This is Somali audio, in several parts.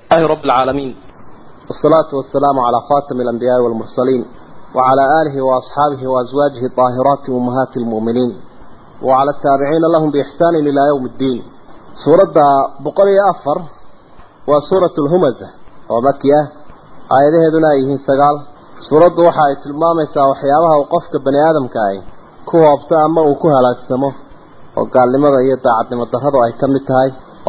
الله رب العالمين والصلاة والسلام على خاتم الأنبياء والمرسلين وعلى آله وأصحابه وأزواجه الطاهرات أمهات المؤمنين وعلى التابعين لهم بإحسان إلى يوم الدين سورة بقرية أفر وسورة الهمزة ومكية آياته دنائه سقال سورة وحاية المامسة وحيابها وقفك بني آدم كاي كوها أبتا أما وكوها لا تسمه وقال لماذا يتعد لما تهضوا أي كمتهاي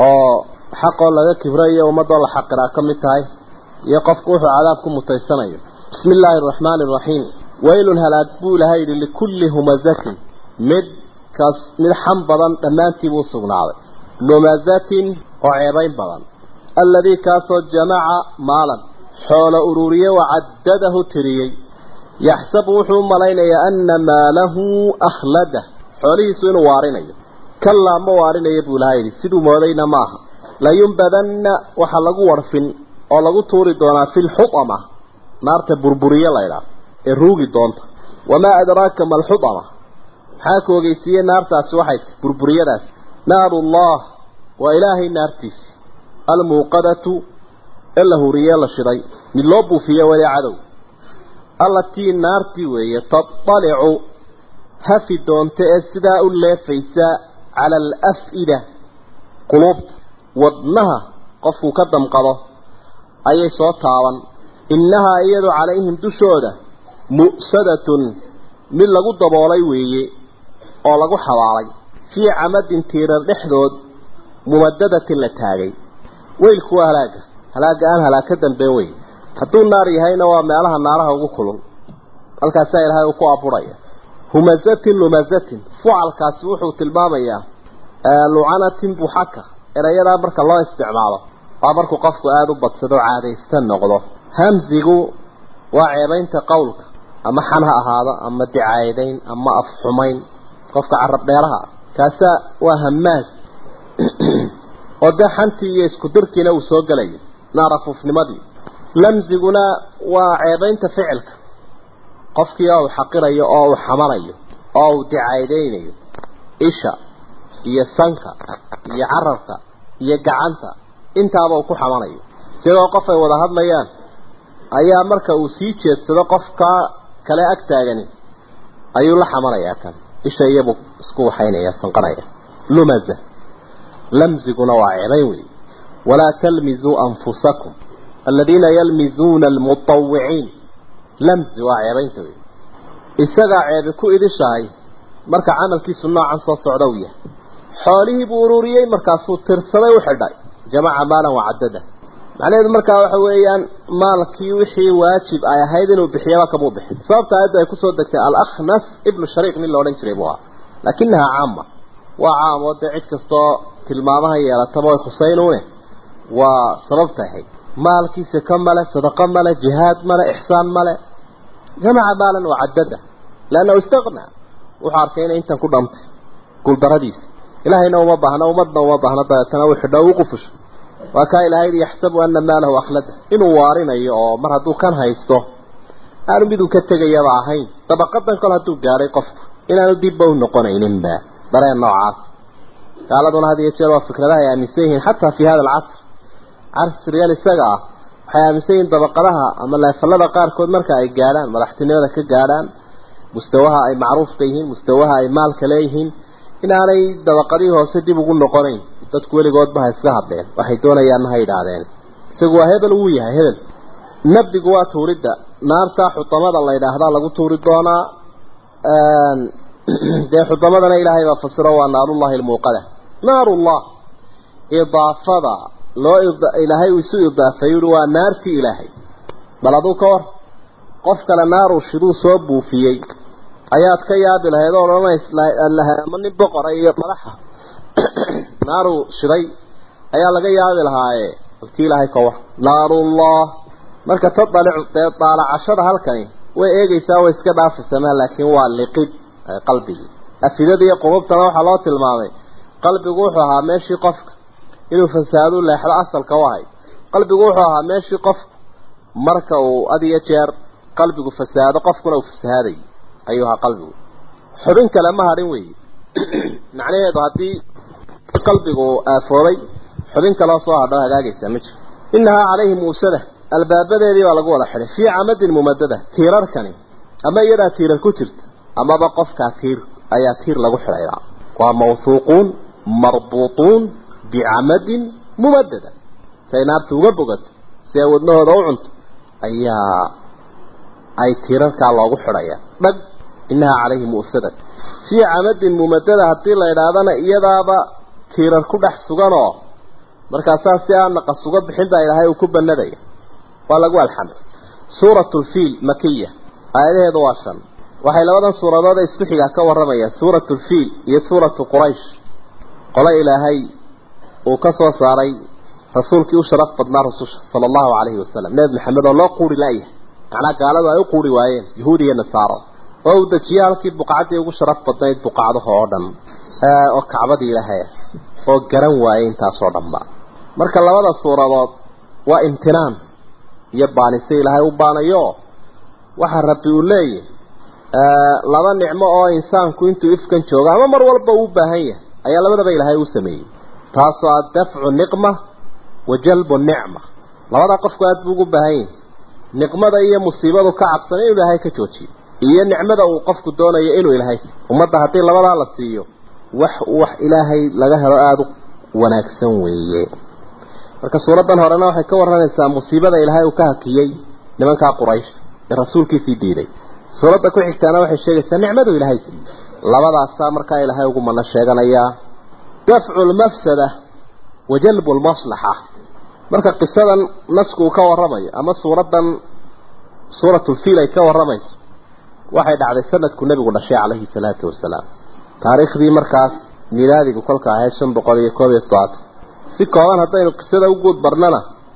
xaqoo laga kibrayo ummadoo la xaqiraa ka mid tahay iyo qofku wuxuu cadaab ku mutaysanayo bismi illaahi araxmaani araxiim waylun halaag buu ilahay yidhi likulli humazatin mid kaas mid xam badan dhammaantii buu sugnaaday lumazatin oo ceebayn badan alladii kaasoo jamaca maalan xoolo ururiye wacaddadahu tiriyey yaxsabu wuxuu u malaynayaa anna maalahu akhlada xoolihiisu inuu waarinayo kallaa ma waarinayo buu ilahay yidhi siduu moodayna maaha layunbadanna waxaa lagu warfin oo lagu tuuri doonaa fi lxudama naarta burburiye laydhaah ee ruugi doonta wamaa adraaka ma alxudama maxaa ku ogeysiiyey naartaasi waxay ti burburiyadaas naarullah waa ilaahay naartiisi almuuqadatu ee la huriye la shiday mid loo buufiye weli cadow allatii naartii weeye taطalicu hafi doonta ee sidaa u leefaysa cala alaf'ida quluubta wadnaha qofkuu ka damqado ayay soo taaban innahaa iyadu calayhim dushooda mu'sadatun mid lagu daboolay weeye oo lagu xabaalay fii camadin tiirar dhexdood mumadadatin la taagay weylku waa halaaga halaaga aan halaag ka dambeyn wey hadduu naar yahayna waa meelaha naaraha ugu kulul halkaasaa ilaahay uu ku aburaya humazatin lumazatin fucalkaasi wuxuu tilmaamayaa lucanatin buxaka erayadaa marka loo isticmaalo waa markuu qofku aada u badsado caadaysta noqdo hamsigu waa ceebaynta qowlka ama xan ha ahaado ama dicaadeyn ama afxumayn qofka carab dheeraha ah kaasaa waa hamaas oo dee xantii iyo isku dirkiina uu soo gelayo naarafuufnimadii lamsiguna waa ceebaynta ficilka qofkii oo uu xaqirayo oo uu xamanayo oo uu dicaadeynayo isha iyo sanka iyo carabka iyo gacanta intaaba uu ku xamanayo sidoo qof ay wada hadlayaan ayaa marka uu sii jeedsado qofka kale ag taagani ayuu la xamanayaa kan isha iyabuu isku waxaynaya sanqanaya lumaza lamziguna waa ceebayn wey walaa talmizuu anfusakum aladiina yalmizuuna almutawiciin lamzi waa ceebaynta wey isagaa ceebi ku idishahay marka camalkiisu noocan soo socda u yahay xoolihii buu ururiyey markaasuu tirsaday u xidhay jamaca maalan wacadada macnaheedu markaa waxa weeyaan maalkii wixii waajib ay ahayd inuu bixiyaba kamuu bixin sababta aayadda ay kusoo degtay alakhnas ibnu shariiq nin la odhan jiray buu ahaa laakinahaa caama waa caam oo dee cid kastoo tilmaamaha yeelataba way khusaynuune waa sababta ahayd maalkiisa ka male sadaqo male jihaad male ixsaan male jamaca maalan wacadada leannahu istaqnaa wuxuu arkay inay intan ku dhantay guuldaradiisa ilaahayna uma baahna ummadna uma baahna dabeetana uu xidho u qufusho waa kaa ilaahay yaxsabu ana maalahu akhlada inuu waarinayo oo mar hadduu kan haysto aanu miduu ka tegayaba ahayn dabaqadan kol hadduu gaadhay qofku inaanu dibba u noqonayninba dareen noocaas gaaladuna had iyo jeer waa fikradaha ay aaminsan yihiin xataa fi hada alcasr casrigan isaga ah waxay aaminsan yihiin dabaqadaha ama leefalada qaarkood marka ay gaadhaan madaxtinimada ka gaadhaan mustawaha ay macruufka yihiin mustawaha ay maalka leeyihiin inaanay dabaqadii hoose dib ugu noqonayn dadku weligoodba ha iska hadleen waxay doonayaanna ha yidhaahdeen isagu waa hebel wuu yahay hebel nabdigu waa tuuridda naarta xutamada la yidhaahdaa lagu tuuri doonaa dee xudamadana ilaahay baa fasiro waa naarullahi almuuqada naarullah idaafada loo ilaahay uu isu idaafay ui waa naartii ilaahay bal aduu ka war qof kale naaruu shiduu soo buufiyey ayaad ka yaabi lahayd oo odhanayslama nin boqora iyo madaxa naaruu shiday ayaa laga yaabi lahaaye alkii ilaahay ka war naarullah marka tadalicu dee daalacashada halkani way eegaysaa way iska dhaafisamaa laakiin waa liqid qalbigii afidada iyo qulubtana waxaa loo tilmaamay qalbigu wuxuu ahaa meeshii qofka inuu fasaadu leexdo asalka u ahay qalbigu wuxuu ahaa meeshii qofka marka uu had iyo jeer qalbigu fasaado qofkuna uu fasahaaday ayuu ahaa qalbigu xubin kale ma hadhin weeye macnaheedu haddii qalbigu aafoobay xubin kaloo soo hadho hagaagaysaa ma jiro inahaa calayhi muusada albaabadeedii baa lagu wada xidhay fii camadin mumadada tiirarkani ama iyadaa tiirar ku jirta amaba qofkaa tiir ayaa tiir lagu xidhayaa waa mawhuuquun marbuutuun bicamadin mumadada say naarta uga bogato si ay wadnahooda u cunto ayaa ay tiirarkaa loogu xidhayaa dhag inahaa calayhi mu'sadan fii camadin mumadada haddii la idhaahdana iyadaaba tiirar ku dhex suganoo markaasaa si aan naqas uga bixin baa ilaahay uu ku banadaya waa lagu alxamay suuratu lfiil makiya aayadaheedu waa shan waxay labadan suuradood ee isku xigaa ka warramayaan suuratu lfiil iyo suuratu quraysh qole ilaahay uu ka soo saaray rasuulkii u sharaf badnaa rususha sala allahu calayhi wasalam nebi maxamed oo loo quuri laayahay macnaa gaaladu ay u quuri waayeen yahuud iyo nasaaro oo uu dejiyey halkii buqacadii ugu sharaf badnayd buqacdaha oo dhan oo kacbadii ilaahay oo garan waayey intaasoo dhanba marka labada suuradood waa imtinaan iyo baanise ilaahay u baanayo waxa rabbi uu leeyahy laba nicmo oo insaanku intuu ifkan joogo ama mar walba uu baahan yahay ayaa labadaba ilaahay u sameeyey taasoo ah dafcu niqma wa jalbu nicma labadaa qofku aada buu ugu baahan yahay niqmada iyo musiibadu ka cabsan inuu ilaahay ka joojiyo iyo nicmada uu qofku doonayo inuu ilaahay ummadda haddii labadaa la siiyo wax wax ilaahay laga helo aada u wanaagsan weeye marka suuraddan horena waxay ka warramaysaa musiibada ilaahay uu ka hakiyey nimankaa quraysh ee rasuulkiisii diiday suuradda ku xigtaana waxay sheegaysaa nicmadu ilaahay siiyey labadaasaa markaa ilaahay ugu mana sheeganayaa dafcu lmafsada wa jalbu lmaslaxa marka qisadan nasku uu ka warramayo ama suuraddan suuratulfiil ay ka warramayso waxay dhacday sanadku nebigu dhashay calayhi salaatu wasalaam taariikhdii markaas milaadigu kolka ahayd shan boqol iyo koob iyo todobaatan si kooban haddaynu qisada u guud barnana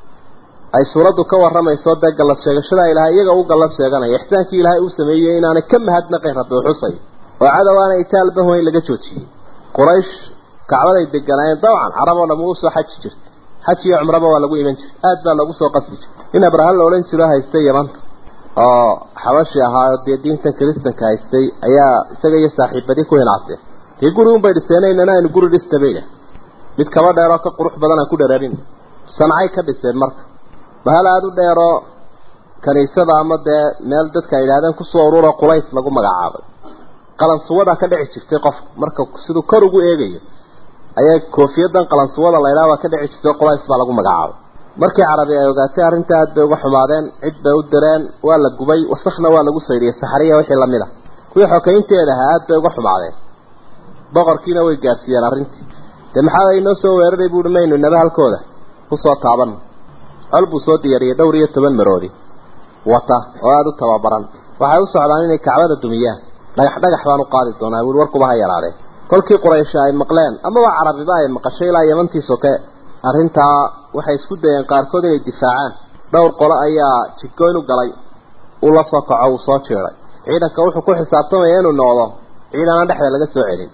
ay suuraddu ka warramayso dee gallad sheegashadaa ilaahay iyaga u gallad sheeganaya ixsaankii ilaahay uu sameeyey inaanay ka mahadnaqayn rabbi uxusay oo cadow aanay itaalbaho in laga joojiyey quraysh kacbaday deganaayeen dabcan carab oo dham uu soo xaji jirtay xaj iyo cumraba waa lagu iman jiray aad baa lagu soo qasbi jiray in abrahan la odhan jiro haystay yamanta oo xabashi ahaa oo dee diintan kiristanka haystay ayaa isaga iyo saaxiibadii ku hinaaseen dee guri unbay dhiseenaynana aynu guri dhistabayna mid kaba dheeroo ka qurux badan aan ku dhereerin sancay ka dhiseen marka bahal aada u dheeroo kaniisada ama dee meel dadka ay yidhahdeen kusoo ururo qulays lagu magacaabay qalansuwadaa ka dhici jirtay qofka marka siduu kor ugu eegayo ayaa koofiyadan qalansuwada la ydhaha baa ka dhici jirtay qulays baa lagu magacaabay markii carabi ay ogaatay arrinta aad bay uga xumaadeen cid bay u direen waa la gubay wasakna waa lagu saydhiyey saxariya wixii lamid a kuwii xokaynteeda ahaa aad bay uga xumaadeen boqorkiina way gaarsiiyeen arrintii dee maxaa inoo soo weeraray buuhi maynu inaba halkooda kusoo taaban col buu soo diyaariyey dhowr iyo toban maroodi wata oo aada u tababaran waxay u socdaan inay kacbada dumiyaan dhagax dhagax baan u qaadi doonaa wiil warkuba ha yaraadee kolkii quraysha ay maqleen amaba carabiba ay maqashay ilaa yamantii soke arrintaa waxay isku dayeen qaarkood inay difaacaan dhowr qolo ayaa jidgoyn u galay uu la soo kaco uu soo jeeday ciidanka wuxuu ku xisaabtamaya inuu noqdo ciidana dhexda laga soo celin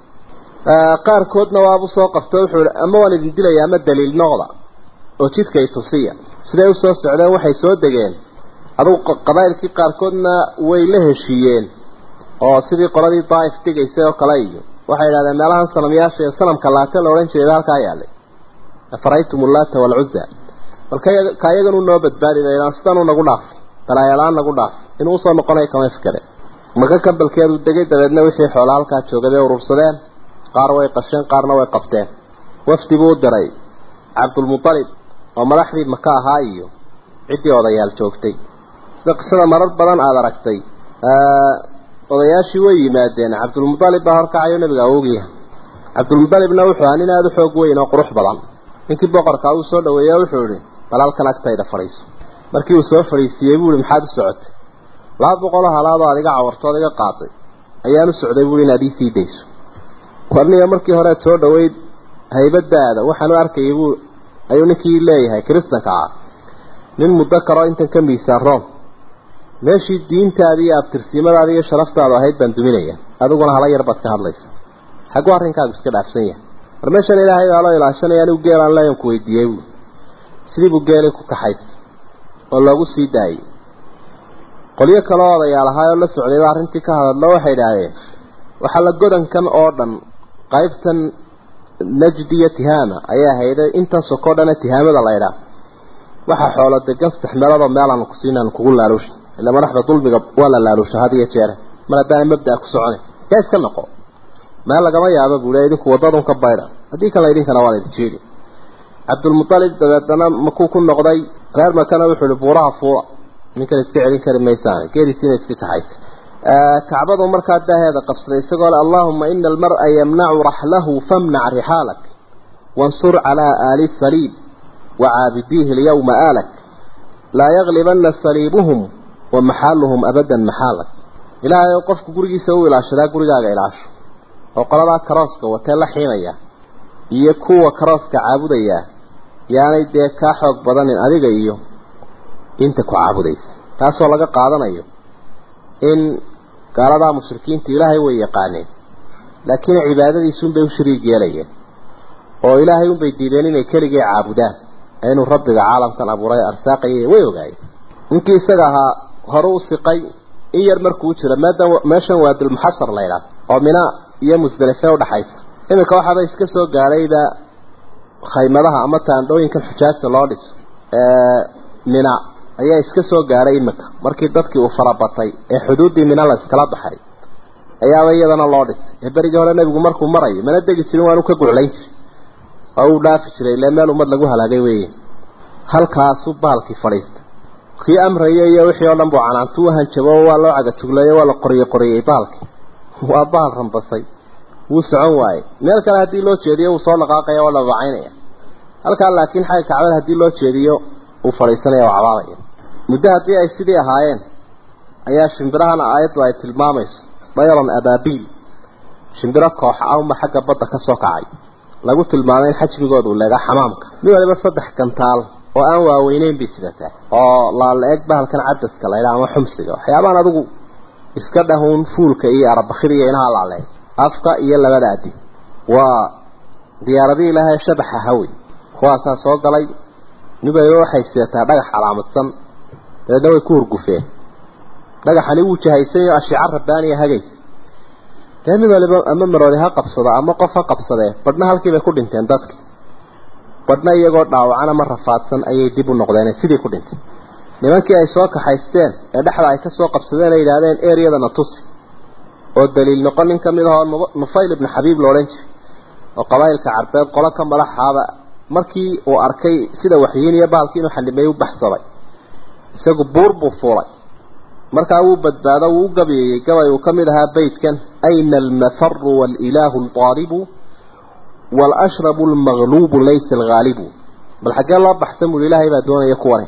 qaarkoodna waabu soo qabto wuxuu ama waan idin dilaya ama daliil noqda oo jidkay tusiya siday u soo socdeen waxay soo degeen adugu qabaa'ilkii qaarkoodna way la heshiiyeen oo sidii qoladii daaif degaysay oo kale iyo waxay yidhahdeen meelahan sanamyaasha ee sanamka laata la odhan jiray halkaa yaalay afaraytum ullaata waalcuza balka ka iyagan u noo badbaadi laydaan sidan u nagu dhaaf balaayalaan nagu dhaaf inuu usoo noqonayo kama fikere maka kambalkeedu degay dabeedna wixii xoola halkaa joogay bay urursadeen qaar way qasheen qaarna way qabteen wafdi buu u diray cabdulmutalib oo madaxdii maka ahaa iyo ciddii odayaal joogtay sida qisada marar badan aada aragtay odayaashii way yimaadeen cabdulmutalib baa horkacayo nabiga awogyaha cabdulmutalibna wuxuu ahaa nin aada u xoog weyn oo qurux badan ninkii boqorkaa uu soo dhaweeya wuxuu ihi bal halkan agtayda fadhiiso markii uu soo fadhiisiiyey buu ihi maxaad u socotay laba boqoloo halaadoo adiga cawartood iga qaaday ayaan u socday buui inaad ii sii dayso warniga markii horead soo dhaweyd haybadaada waxaan u arkayay buu ayuu ninkii leeyahay kiristanka ah nin muddo karoo intan ka miisaan room meeshii diintaadii iyo abtirsiimadaadi iyo sharaftaadu ahayd baan duminaya adiguna hala yar baad ka hadlaysa xagguu arrinkaagu iska dhaafsan yahay war meeshan ilaahay baa loo ilaashanaya anigu geelaan leeyan ku weydiiyey buu sidii buu geelii ku kaxays oo loogu sii daayey qolyo kaloo odayaal ahaa oo la socday baa arrintii ka hadadlo waxay idhaahdeen waxaa la godankan oo dhan qaybtan najdi iyo tihaama ayaa hayday intan sokoo dhana tihaamada la ydhaa waxaa xoolo degan saddex meeloodoo meelaanu ku siinaanu kugu laaluusha ila madaxda dulmiga waa la laaluusha had iyo jeere mar haddaana mabdaa ku socona yaa iska noqo meel lagama yaabo buu le idinku waddadun ka baydha haddii kale idinkana waa la idin jeedi cabdulmutalib dabeedana makuu ku noqday reer makana wuxuu ihi buuraha fuula ninkan iska celin kari maysaan geerisiina iska kaxaysa kacbadu markaa daaheeda qabsaday isagoo le allaahuma ina almar'a yamnacu raxlahu famnac rixaalak wansur calaa aali saliib wacaabidiihi alyawma aalak laa yaglibana saliibuhum wa maxaaluhum abadan maxaalak ilaahay oo qofku gurigiisa u ilaashadaa gurigaaga ilaasho oo qoladaa karooska watee la xiinaya iyo kuwa karooska caabudaya yaanay dee kaa xoog badanin adiga iyo inta ku caabudaysa taasoo laga qaadanayo in gaaladaa mushrikiinta ilaahay way yaqaaneen laakiin cibaadadiisuunbay u shariig yeelayeen oo ilaahay unbay diideen inay keligii caabudaan inuu rabbiga caalamkan abuuray arsaaqayay way ogaayeen ninkii isaga ahaa hore u siqay in yar markuu jira meedan meeshan waa dulmuxasar la ydhaah oo mina iyo musdalife udhaxaysa iminka waxaaba iska soo gaadhayba khaymadaha ama taandhooyinkan xujaajta loo dhiso mina ayaa iska soo gaadhay iminka markii dadkii uu farabatay ee xuduuddii mina la iskala baxay ayaaba iyadana loo dhisay ee berigii hore nebigu markuu marayo mana degi jirin waanu ka guclayn jiray oo uu dhaafi jiray ile meel ummad lagu halaagay weeye halkaasuu baalkii fadhiista kii amraya iyo wixii oo dhan buu canaantu u hanjabo waa loo cagajugleeyo waa la qoriye qoriyey baalkii waa baal rambasay wuu socon waayey meel kale haddii loo jeediyo wuu soo dhaqaaqaya waa dhadacaynaya halkaa laakiin xagga kacbada haddii loo jeediyo uu fadhiisanaya oo cabaadaya muddo haddii ay sidii ahaayeen ayaa shimbirahana aayaddu ay tilmaamayso dayran abaabiil shimbiro koox ahuma xagga badda ka soo kacay lagu tilmaamay in xajmigooda uu leegaa xamaamka mid waliba saddex gantaal oo aan waaweyneyn bay sidataa oo laala-eg bahalkan cadaska la ydhaha ama xumsiga waxyaabaan adigu iska dhahuun fuulka iyo arabakhida iyo inaha laaleeg afka iyo labada adi waa diyaaradii ilaahay shabaxa hawi kuwaasaa soo galay mid waliba waxay sidataa dhagax calaamadsan dabeedna way ku hurgufeen dhagaxani wuu jahaysanyo ashiica rabbaaniya hagaysa dee mid waliba ama maroodi ha qabsado ama qof ha qabsadee badhna halkii bay ku dhinteen dadki badhna iyagoo dhaawacan ama rafaadsan ayay dib u noqdeen sidii ku dhintay nimankii ay soo kaxaysteen ee dhexda ay ka soo qabsadeen ay yidhaahdeen eryadana tusi oo daliil noqon nin ka mid ahoo nufayl ibnu xabiib la odhan jiray oo qabaa'ilka carbeed qolo ka madaxaaba markii uu arkay sida waxyiin iyo baalkii inuu xanimeey u baxsaday isagu buur buu fuulay markaa wuu badbaado wuu u gabeeyey gabay uu ka mid ahaa beydkan ayna almafaru waalilaahu alqaaribu waalashrabu almagluubu laysa alghaalibu bal xaggee loo baxsan buui ilaahay baa doonaya kuwani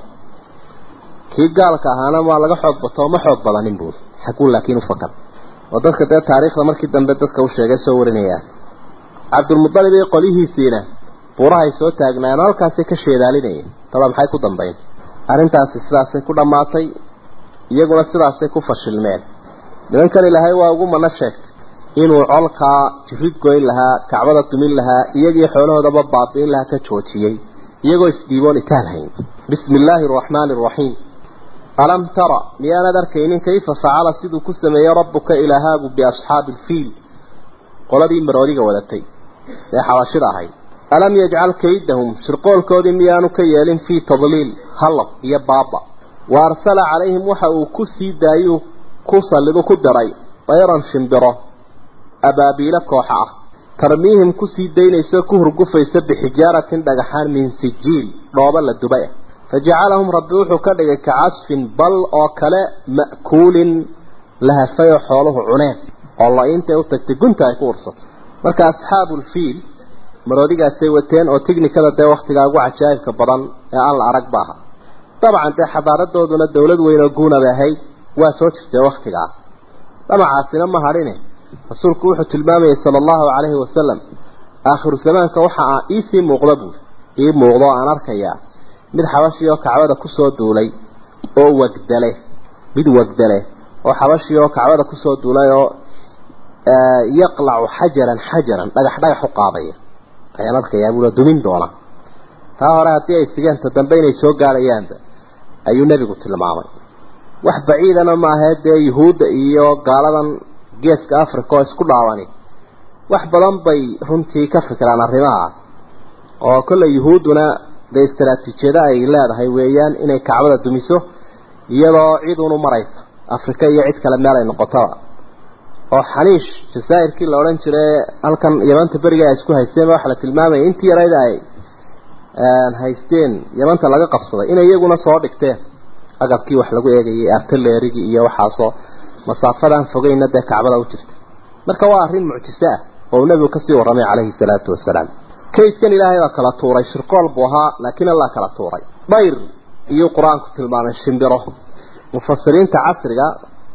kii gaalka ahaana waa laga xoog bato ma xoog badanin buui xaguu laakiin u fakar oo dadka dee taariikhda markii dambe dadka u sheegay soo warinayaan cabdulmudalib iyo qolihiisiina buurahay soo taagnaayeen halkaasay ka sheedaalinayeen taba maxay ku dambayn arrintaasi sidaasay ku dhammaatay iyaguna sidaasay ku fashilmeen nimankan ilaahay waa ugu mana sheegtay inuu colkaa jirid goyn lahaa kacbada dumin lahaa iyagii xoolahoodaba baabi'in lahaa ka joojiyey iyagoo isdhiiboon itaalhayn bismi illaahi araxmaani araxiim alam tara miyaanad arkaynin kayfa facala siduu ku sameeyey rabbuka ilaahaagu biasxaabi ilfiil qoladii maroodiga wadatay ee xabashida ahayd alam yajcal kaydahum shirqoolkoodii miyaanu ka yeelin fii tadliil hallab iyo baaba wa arsala calayhim waxa uu ku sii daayuu ku sallidu ku diray dayran shimbiro abaabiilo kooxa ah tarmiihim kusii daynayso ku hurgufaysa bixijaaratin dhagaxaan min sijiil dhooba la dubay ah fajacalahum rabbi wuxuu ka dhigay kacasfin bal oo kale ma'kuulin la hafayoo xooluhu cuneen oo la-intay u tagtay gunta ay ku ursatay marka asxaabulfiil maroodigaasay wateen oo tignikada dee wakhtigaa ugu cajaa'ibka badan ee aan la arag ba aha dabcan dee xadaaradooduna dawlad weyn oo guuna bay ahayd waa soo jirtay wakhtigaa damacaasina ma hadhine rasuulku wuxuu tilmaamayay sala allahu calayhi wasalam aakhiru zamaanka waxa aa iisii muuqda buuri ii muuqdo aan arkayaa mid xabashii oo kacbada kusoo duulay oo wagdale mid wagdale oo xabashii oo kacbada kusoo duulay oo yaqlacu xajaran xajaran dhagax dhagax u qaadaya ayaan arkayaa buula dumin doona taa hore haddii ay sigeenta dambe inay soo gaadhayaanba ayuu nebigu tilmaamay wax baciidana maahee dee yuhuudda iyo gaaladan geeska africa oo isku dhaawani wax badan bay runtii ka fikiraan arrimaha oo kolley yuhuudduna dee istaraatiijiyada ay leedahay weeyaan inay kacbada dumiso iyadoo cid unu maraysa afrika iyo cid kale meel ay noqotaba oo xaniish jazaa'irkii la odhan jiray halkan yamanta beriga ay isku haysteen waxaa la tilmaamayay intii yarayda ay haysteen yamanta laga qabsaday inay iyaguna soo dhigteen agabkii wax lagu eegayay artaleerigii iyo waxaasoo masaafadan fogeyna dee kacbada u jirta marka waa arrin mucjiso ah oo uu nebigu kasii warramay calayhi salaatu wasalaam kaydkan ilaahay baa kala tuuray shirqool buu ahaa laakiin allah kala tuuray dhayr iyuu qur-aanku tilmaamay shimbiro mufasiriinta casriga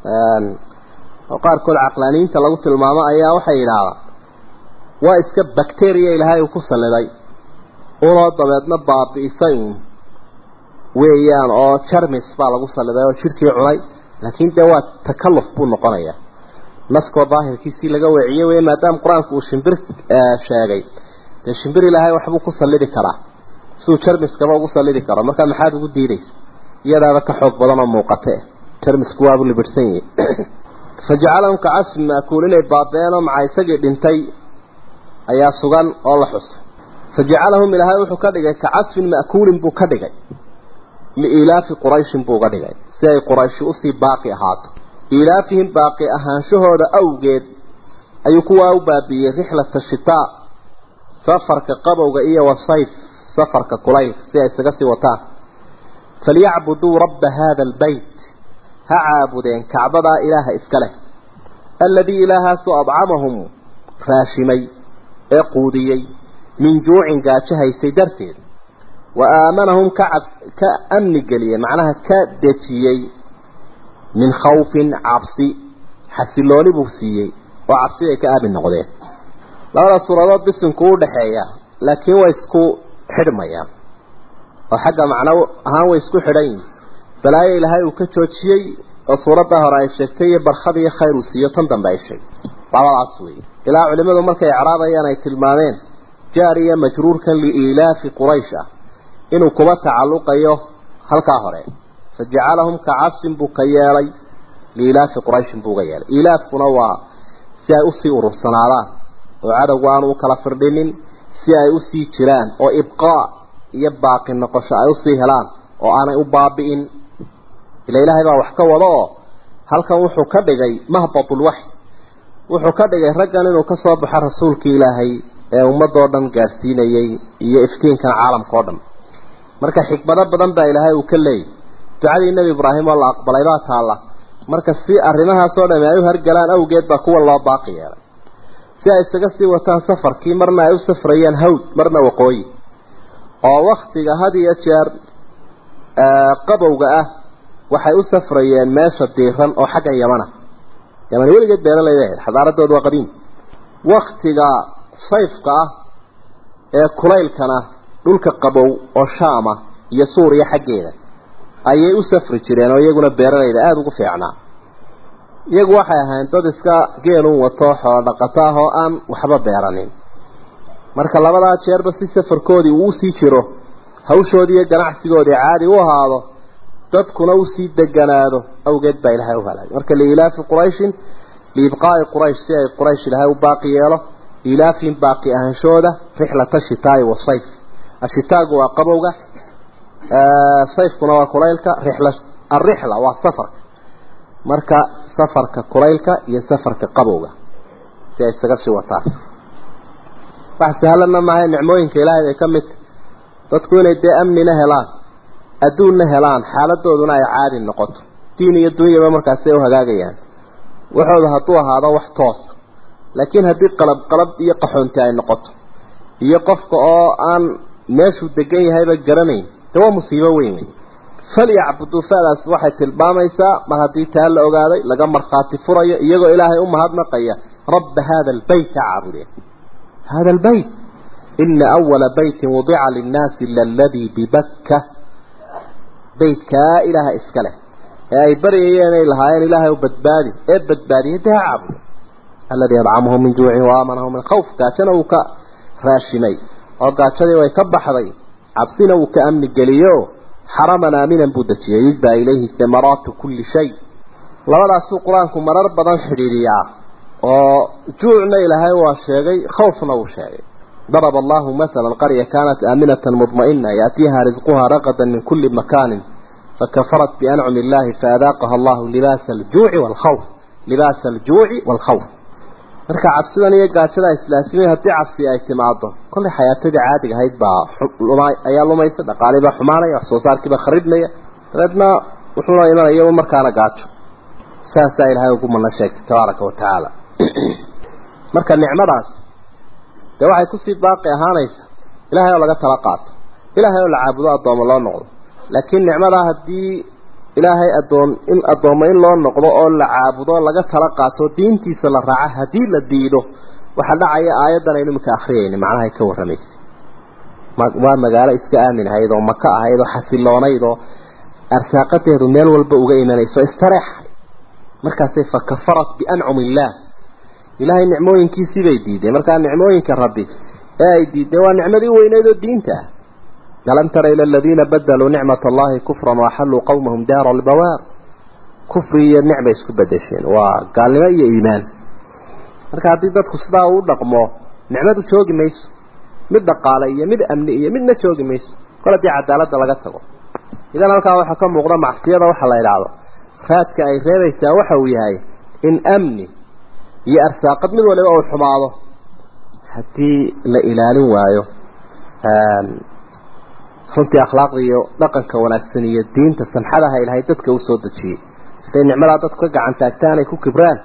oo qaarkood caqlaaniyiinta lagu tilmaamo ayaa waxay yidhaahdaan waa iska bacteria ilaahay uu ku salliday unoo dabeedna baabi'isay uun weeyaan oo jarmis baa lagu salliday oo jidhkii cunay laakiin dee waa takalluf buu noqonayaa naskoo daahirkiisii laga weeciyey wey maadaama qur-aanku uu shimbir sheegay dee shimbir ilaahay waxbuu ku sallidi karaa siduu jarmiskaba ugu sallidi karo marka maxaad ugu diidaysa iyadaaba ka xoog badan oo muuqate jarmisku waabu libirhsan yahi fajacalahum kacasfin ma'kuul inay baabeenoo maca isagii dhintay ayaa sugan oo la xusay fajacalahum ilaahay wuxuu ka dhigay kacasfin ma'kuulin buu ka dhigay liilaafi qurayshin buu uga dhigay si ay qurayshi usii baaqi ahaato ilaafihim baaqi ahaanshahooda awgeed ayuu kuwaa u baabiiyey rixlata shitaa safarka qabowga iyo wasayf safarka kulaylka si ay isaga sii wataan falyacbuduu rabba hada albeyt ha caabudeen kacbadaa ilaaha iska leh alladii ilaahaasoo adcamahum raashimay ee quudiyey min juucin gaajo haysay darteed wa aamanahum ka cab ka amni geliyey macnaha ka dejiyey min khawfin cabsi xasilooni buu siiyey oo cabsi ay ka aamin noqdeen labada suuradood bisinku u dhexeeya laakiin way isku xidhmayaan oo xagga macno ahaan way isku xidhan yihin balaayo ilaahay uu ka joojiyey oo suuradda hore ay sheegtay iyo barkhad iyo khayr uu siiyo tan dambe ay sheegtay labadaas weeye ilaa culimmadu markay icraabayaan ay tilmaameen jaariya majruurkan liilaafi quraysh ah inuu kuba tacalluqayo halkaa hore fajacalahum kacasfin buu ka yeelay liilaafi qurayshin buu uga yeelay ilaafkuna waa si ay usii urursanaadaan oo cadowga aanu u kala firdhinin si ay usii jiraan oo ibqaa iyo baaqi noqosho ay usii helaan oo aanay u baabi'in ila ilaahay baa wax ka wado oo halkan wuxuu ka dhigay mahbatulwaxy wuxuu ka dhigay raggan inuu ka soo baxo rasuulkii ilaahay ee ummadoo dhan gaadhsiinayey iyo iftiinkan caalamka oo dhan marka xikmado badan baa ilaahay uu ka leeyay ducadii nebi ibraahim oo la aqbalay baa taalla marka si arrimahaasoo dhami ay u hargalaan awgeed baa kuwa loo baaqi yeelay si ay isaga sii wataan safarkii marna ay u safrayeen hawd marna waqooyi oo waktiga had iyo jeer qabowga ah waxay u safrayeen meesha diiran oo xagga yamana yaman weligeed beeralayda ahayd xadaaradooda waa qadiim waktiga sayfka ah ee kulaylkana dhulka qabow oo shaama iyo suuriya xaggeeda ayay u safri jireen oo iyaguna beeralayda aada ugu fiicnaa iyagu waxay ahayn dad iska geelun wato xoolo dhaqato ah oo aan waxba beeranin marka labadaa jeerba si safarkoodii uu usii jiro hawshoodii iyo ganacsigoodii caadi u ahaado dadkuna usii deganaado awgeed baa ilaahay u halay marka liilaafi qurayshin liibqaa'i quraysh si ay quraysh ilaahay u baaqi yeelo ilaafihim baaqi ahaanshooda rixlata shitaa'i wasayf ashitaagu waa qabowga sayfkuna waa kulaylka rixla alrixla waa safarka marka safarka kulaylka iyo safarka qabowga si ay isaga sii wataan wax sahlanna maaha nicmooyinka ilaahay bay ka mid dadku inay dee amnina helaan adduunna helaan xaaladooduna ay caadi noqoto diin iyo dunyaba markaasay u hagaagayaan waxooda hadduu ahaado wax toosa laakiin haddii qalab qalab iyo qaxoonti ay noqoto iyo qofka oo aan meeshuu degan yahayba garanayn de waa musiibo weyn wey falyacbuduu fadaas waxay tilmaamaysaa mar haddii taa la ogaaday laga markhaati furayo iyagoo ilaahay u mahadnaqaya rabba hada albeyt ha caabudeen hada albeyt ina awala beytin wudica linnaasi laladii bibakka beytkaa ilaaha iska leh ee ay baryayeen ay lahaayeen ilaahay u badbaadi ee badbaadiyay dee ha caabudo alladii adcamahum min juucin wa aamanahum min khawf gaajana uu ka raashimay oo gaajadii way ka baxday cabsina uu ka amni geliyo xaraman aaminan buu dejiyey yujbaa ilayhi thamaraatu kulli shay labadaasuu qur-aanku marar badan xidhiidhiyaa oo juucna ilaahay waa sheegay khawfna wuu sheegay ضرب الله مثلا قرية كانت آمنة مطمئنة يأتيها رزقها رغدا من كل مكان فكفرت بأنعم الله فأذاقها الله لباس الجوع والخوف لباس الجوع والخوف marka cabsidan iyo gaajada islaasimiin haddii cabsi ay timaado kollay xayaatadii caadiga ahayd baa ayaa lumaysa dhaqaalii baa xumaanaya wax soo saarkii baa kharidmaya dabeedna wuxuuna imanaya markaana gaajo saasaa ilaahay ugu mana sheegtay tabaaraka wa tacaala marka nicmadaas dee waxay kusii baaqi ahaanaysa ilaahay oo laga tala qaato ilaahay oo la caabudo addoomo loo noqdo laakiin nicmadaa haddii ilaahay adoon in addoommo in loo noqdo oo la caabudo laga tala qaato diintiisa la raaca haddii la diido waxaa dhacaya aayaddan aynu iminka akriyayna macnahay ka warramaysay waa magaalo iska aamin ahayd oo maka ahayd oo xasiloonayd oo arsaaqadeedu meel walba uga imanayso istareexay markaasay fa kafarat biancum illaah ilaahay nicmooyinkiisii bay diideen markaa nicmooyinka rabbi ee ay diideen waa nicmadii weyneyd oo diinta ah alam tara ila aladiina badaluu nicmat allahi kufran waaxalluu qawmahum daara albawaar kufri iyo nicbay isku bedesheen waa gaalnimo iyo iimaan marka haddii dadku sidaa uu dhaqmo nicmadu joogi mayso mid dhaqaale iyo mid amni iyo midna joogi mayso kol haddii cadaaladda laga tago idan halkaa waxaa ka muuqda macsiyada waxa la idhaahdo raadka ay reebaysaa waxa uu yahay in amni iyo arsaaqad mid waliba uu xumaado haddii la ilaalin waayo runtii akhlaaqda iyo dhaqanka wanaagsan iyo diinta samxadaha ilaahay dadka u soo dejiyey siday nicmadaa dadku ka gacan taagtaan ay ku kibraan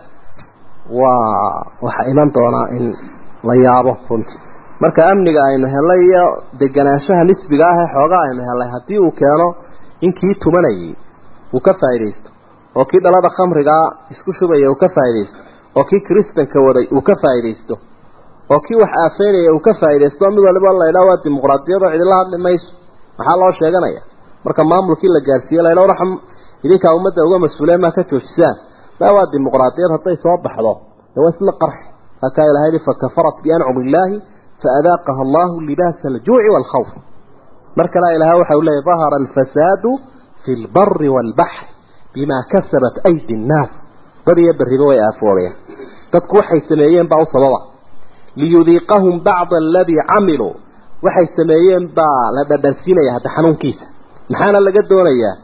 waa waxaa iman doonaa in la yaabo runtii marka amniga aynu helay iyo deganaanshaha nisbiga ah ee xoogaa aynu helay haddii uu keeno in kii tumanayay uu ka faa'iidaysto oo kii dhalada khamrigaa isku shubaya uu ka faa'iidaysto oo kii kristanka waday uu ka faa'iidaysto oo kii wax aafeynaya uu ka faa'iidaysto mid waliba la yidhaha waa dimuqraadiyadoo cidila hadli mayso maxaa loo sheeganaya marka maamulkii la gaarsiiyey layla raxm idinkaa ummadda uga mas-uuleen maa ka joojisaan maa waa dimuqraadiyad hadday soo baxdo dee waa isla qarxi halkaa ilahay yihi fakafarat biancum illaahi faadaaqaha allahu libaasa aljuuci waalkhawf mar kale ilahay waxa uu leeyahy dahara alfasaadu fi lbari waalbaxri bimaa kasabat aydi nnaas bad iyo berriba way aafoobeen dadku waxay sameeyeen baa u sababa liyudiiqahum bacda aladii camiluu waxay sameeyeen baa la dhadhansiinaya hadda xanuunkiisa maxaana laga doonayaa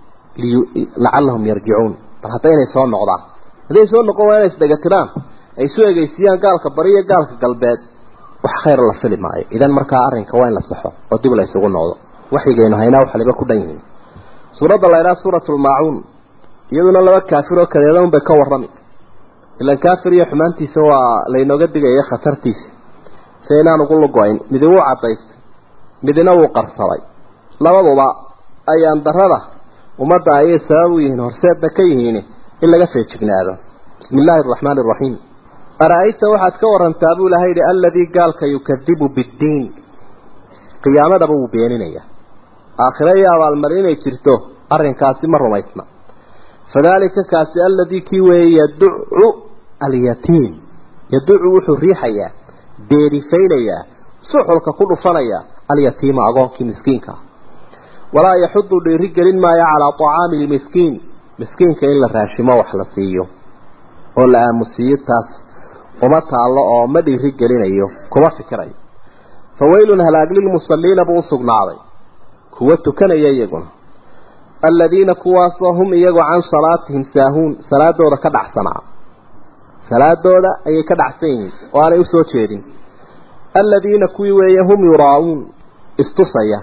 lacallahum yarjicuun bal hadda inay soo noqdaan hadday soo noqon waa inay isdhegatiraan ay isu egeysiiyaan gaalka bari iyo gaalka galbeed wax khayr la fili maayo idan markaa arrinka waa in la saxo oo dib la isugu noqdo waxyigaynu haynaa wax waliba ku dhan yihiin suuradda la ydhaha suuratu lmaacuun iyaduna laba kaafir oo kadeeda unbay ka warrami ilan kaafir iyo xumaantiisa waa laynooga digaya khatartiisa si inaan ugu lugo-ayn midi wuu cadaystay midina wuu qarsaday labaduba ayaan darada ummadda ayay sabab u yihiin horseedna ka yihiin in laga feejignaado bismi illaahi araxmaani araxiim ara-ayta waxaad ka warantaa buu ilahay yihi alladii gaalka yukadibu biddiin qiyaamadaba wuu beeninaya aakhire iyo abaalmari inay jirto arrinkaasi ma rumaysna fadalika kaasi alladii kii weeye yaducu alyatiim yaducu wuxuu riixayaa deerifaynayaa suxulka ku dhufanaya alyatiima agoonkii miskiinka walaa yaxudu dhiiri gelin maayo calaa طacaami lmiskiin miskiinka in la raashimo wax la siiyo oo la aamusiiyo taas uma taallo oo ma dhiiri gelinayo kuma fikirayo fawaylun halaag lilmusaliina buu usugnaaday kuwa tukanaya iyaguna aladiina kuwaasoo hum iyagu can salaatihim saahuun salaadooda ka dhacsanaa salaadooda ayay ka dhacsan yihiin oo aanay usoo jeedin aladiina kuwii weeye hum yuraa'uun istusaya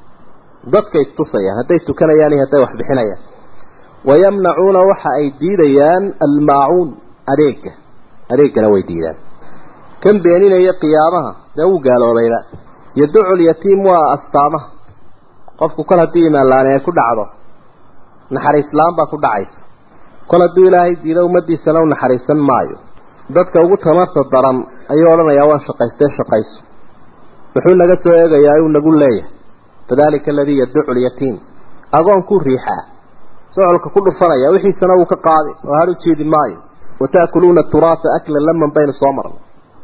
dadka istusaya hadday tukanayaan iyo hadday wax bixinayaan wayamnacuuna waxa ay diidayaan almaacuun adeega adeegana way diidaan kan beeninaya qiyaamaha dee wuu gaaloobayba yaducu lyatiim waa astaamaha qofku kol haddii imaanlaani ay ku dhacdo naxariislaan baa ku dhacaysa kol hadduu ilaahay diido ummadiisana u naxariisan maayo dadka ugu tamarta daran ayuu odhanayaa waan shaqaystee shaqayso wuxuu naga soo eegayaa uu nagu leeyahay fadalika aladii yaducu lyatiim agoonkuu riixaa socolka ku dhufanaya wixiisana wuu ka qaadi oo har u jeedi maayo wataakuluuna turaasa aklan laman baynu soo marnay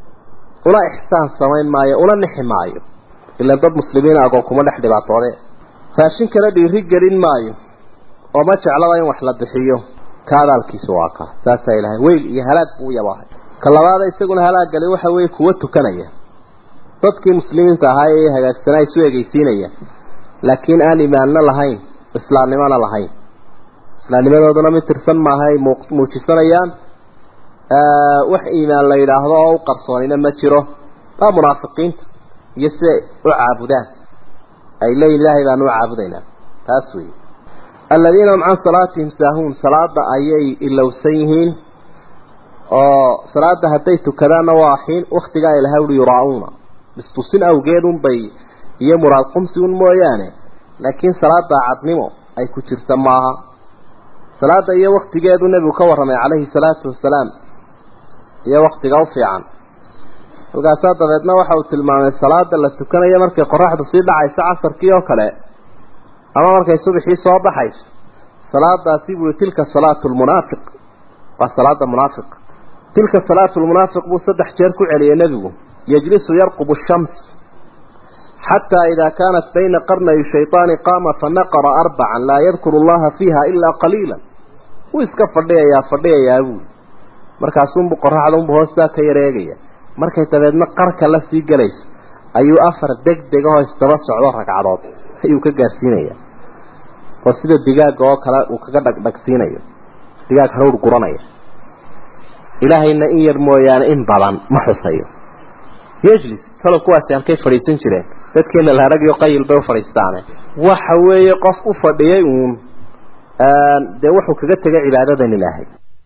una ixsaan samayn maayo una nixi maayo ilaan dad muslimiina agoon kuma dhex dhibaatoode raashinkana dhiiri gelin maayo oo ma jeclaba in wax la bixiyo ka adaalkiisu waa kaa saasaa ilahay weyl iyo halaag buu yabahay ka labaada isaguna halaaggali waxa weeye kuwa tukanaya dadkii muslimiinta ahaa ee hagaagsanaa isu egeysiinaya laakiin aan imaanno lahayn islaamnimona lahayn islaamnimadooduna mid tirsan maaha ay muujisanayaan wax iimaan la yidhaahdo oo u qarsoonina ma jiro waa munaafiqiinta iyo siday u caabudaan ay leeyihin ilaahay baanu u caabudaynaa taas weeye aladiina hum can salaatihim saahuun salaada ayay ilowsan yihiin oo salaada hadday tukadaanna waa xiin waktigaa ilahay uri yuraa-uuna istusin awgeed unbay iyo muraad qumsi un mooyaane laakiin salaada cadnimo ay ku jirta maaha salaada iyo waktigeedu nebigu ka warramay calayhi salaatu wasalaam iyo waktiga u fiican halkaasaa dabeedna waxa uu tilmaamay salaada la tukanayo markay qoraxdu sii dhacayso casarkii oo kale ama markay subaxii soo baxayso salaadaasi buu tilka salaatu lmunaafiq waa salaada munaafiq tilka salaatu lmunaafiq buu saddex jeer ku celiyay nebigu yajlisu yarqubu shams xataa idaa kaanat bayna qarnayi shayطaani qaama fanaqara arbacan laa yadkuru allaha fiiha ilaa qaliila wuu iska fadhiyayaa fadhiyayaa buuli markaasunbu qoraxdaunbu hoostaa ka yareegaya markay dabeedna qarka la sii gelayso ayuu afar deg degahoo isdaba socdo ragcadood ayuu ka gaarsiinaya oo sida digaaga oo kale uu kaga dhagdhagsiinayo digaag haruur guranaya ilaahayna in yar mooyaane in badan ma xusayo yejlis talow kuwaasi halkay fadhiisan jireen dadkeena laharagio qayil bay u fadhiistaane waxa weeye qof u fadhiyay uun dee wuxuu kaga tegay cibaadadan ilaahay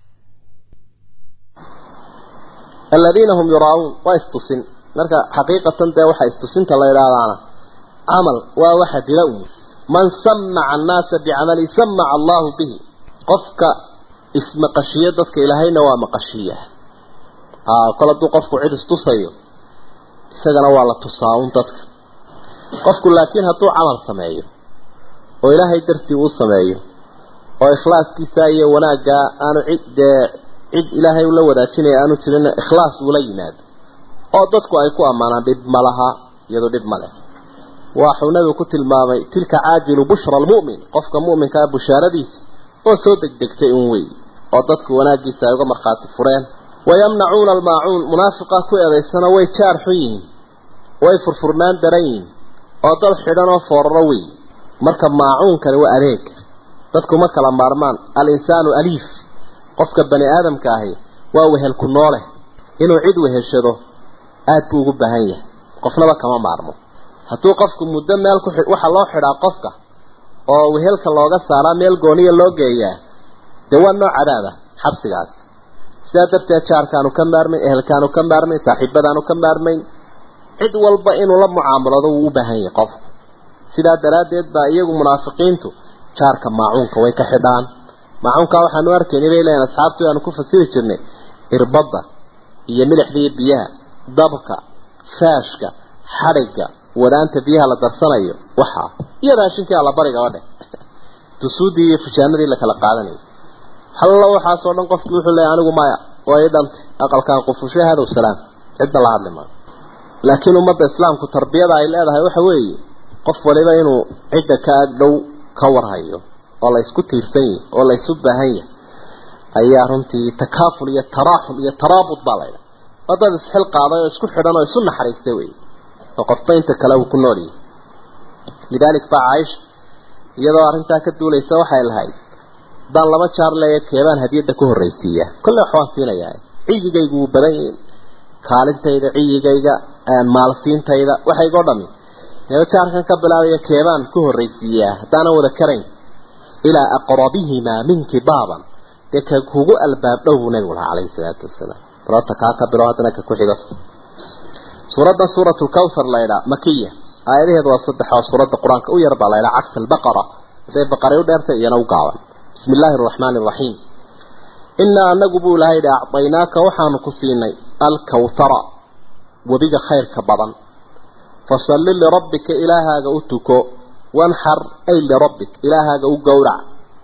aladiina hum yuraauun waa istusin marka xaqiiqatan dee waxa istusinta la idhaahdaana camal waa waxa dila uun man samaca annaasa bicamali samaca allahu bihi qofka ismaqashiyo dadka ilaahayna waa maqashiya kol hadduu qofku cid istusayo isagana waa la tusaa un dadka qofku laakiin hadduu camal sameeyo oo ilaahay dartii uu sameeyo oo ikhlaaskiisa iyo wanaaggaa aanu cid dee cid ilaahay ula wadaajinaya aanu jirin ikhlaas uula yimaado oo dadku ay ku ammaanaan dhib ma laha iyadoo dhib ma leh waxuu nabigu ku tilmaamay tilka caajilu bushra almu'min qofka mu'minkaa bushaaradiisa oo soo degdegtay un wey oo dadku wanaaggiisa ay uga markhaati fureen wayamnacuuna almaacuun munaafiqa ku eedaysana way jaar xun yihiin way furfurnaan daran yihiin oo dad xidhan oo fooraro wey marka maacuunkani waa adeeg dadku ma kala maarmaan al-insaanu aliif qofka bani aadamka ahi waa wehel ku noole inuu cid weheshado aad buu ugu baahan yahay qofnaba kama maarmo hadduu qofku muddo meel ku waxa loo xidhaa qofka oo wehelka looga saaraa meel gooniya loo geeyaa dee waa nooc cadaaba xabsigaas sidaa darteed jaarkaanu ka maarmayn ehelkaanu ka maarmayn saaxiibadaanu ka maarmayn cid walba inuu la mucaamalado wuu u baahan yahay qofku sidaa daraaddeed baa iyagu munaafiqiintu jaarka maacuunka way ka xidhaan maacuunkaa waxaanu arkayn inay leeyiin asxaabtu aanu ku fasiri jirnay irbadda iyo milixda iyo biyaha dabka faashka xadhigga wadaanta biyaha la darsanayo waxaa iyo raashinkii allabariga oo dheh dusuudii iyo fujaanadii la kala qaadanayo hallo waxaasoo dhan qofkii wuxuu leeyahy anigu maya waa ii dhantay aqalkaan qufushay hadow salaam cidna la hadli maayo laakiin ummadda islaamku tarbiyada ay leedahay waxa weeye qof waliba inuu cidda ka ag dhow ka warhayo oo la isku tiirsan yahay oo la isu baahan yahay ayaa runtii takaaful iyo taraaxum iyo taraabud baa la ydhaha waa dad isxil qaaday oo isku xidhan oo isu naxariistay wey oo qofba inta kale uu ku nool yahay lidaalik baa caaisha iyadoo arrintaa ka duulaysa waxay lahayd haddaan laba jaar leeya keebaan hadiyadda ku horraysiiya kolle wax waan siinayaa ciyigaygu wuu badan yihin kaalintayda ciyigayga maalsiintayda waxayga o dhami meelo jaarkan ka bilaabaya keebaan ku horraysiiyaa haddaanan wada karayn ilaa aqrabihimaa minki baaban dee ka kugu albaab dhow buu nabigu lahaa calayhi salaatu wasalaam sababta kaa ka bilo haddana ka ku xigo suuraddan suuratu lkawthar la ydhaa makiya aayadaheedu waa saddex oo suuradda qur-aanka u yar baa la ydhaa cagsa albaqara haday baqaray u dheertay iyana u gaaban bismi illaahi araxmaani araxiim innaa anagu buu ilahay yidhi acdaynaaka waxaanu ku siinay alkawthara webiga khayrka badan fasalli lirabbika ilaahaaga u tuko wanxar ay lirabbik ilaahaaga u gowrac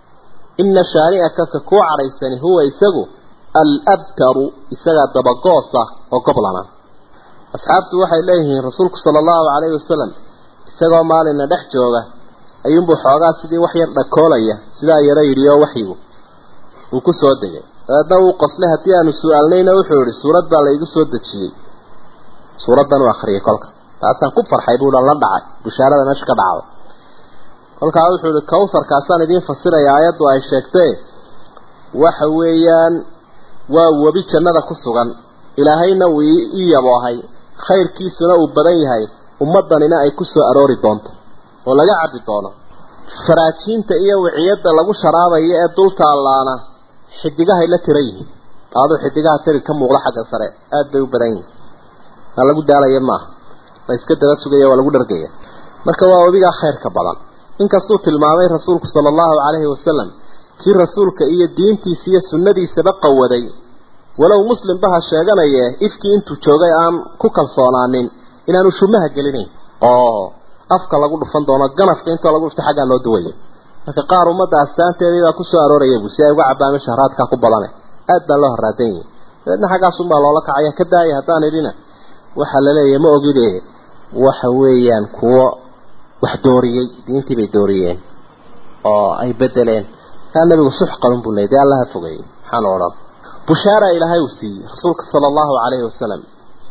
ina shaani'aka ka kuu cadhaysani huwa isagu alabtaru isagaa dabagoosa oo goblana asxaabtu waxay leeyihiin rasuulku sala allahu calayhi wasalam isagoo maalina dhex jooga ayuunbuu xoogaa sidii wax yar dhakoolaya sidaa yaro yidhi oo waxyigu uu ku soo degay dabeedna uu qoslay haddii aanu su-aalnayna wuxuu yihi suurad baa laygu soo dejiyey suuraddan u akhriyay kolka taasaan ku farxay buu la dhacay bushaarada meesha ka dhacday kolkaa wuxuu ihi kawtharkaasaan idiin fasiraya aayaddu ay sheegtee waxa weeyaan waa webi jannada ku sugan ilaahayna uu ii yaboohay khayrkiisuna uu badan yahay ummaddanina ay ku soo aroori doonto oo laga cabbi doono faraajiinta iyo wiciyadda lagu sharaabayo ee dulta allaana xidigahay la tira yihiin aduu xidigaha tiri ka muuqda xagga sare aad bay u badan yihiin aan lagu daalaya maaha la iska daba sugaya waa lagu dhargaya marka waa webigaa khayrka badan inkastuu tilmaamay rasuulku sala allahu calayhi wasalam kii rasuulka iyo diintiisa iyo sunnadiisaba qawaday walow muslimba ha sheeganaye ifkii intuu joogay aan ku kalsoonaanin inaanu shumaha gelinayn oo afka lagu dhufan doono ganafka intoo lagu dhufta xaggaa loo duwaya marka qaar ummadda astaanteediibaa ku soo arooraya bu si ay uga cabbaan meesha haraadkaa ku badane aad baa loo haraadan yahay dabeedna xaggaasunbaa loola kacaya ka daaya haddaan idhina waxaa la leeyahay ma ogide waxa weeyaan kuwo wax dooriyey diintii bay dooriyeen oo ay bedeleen kaa nabigu sux qalun buu leeyay dee allaha fogeeyey maxaan odhan bushaara ilaahay uu siiyey rasuulka sala allahu calayhi wasalam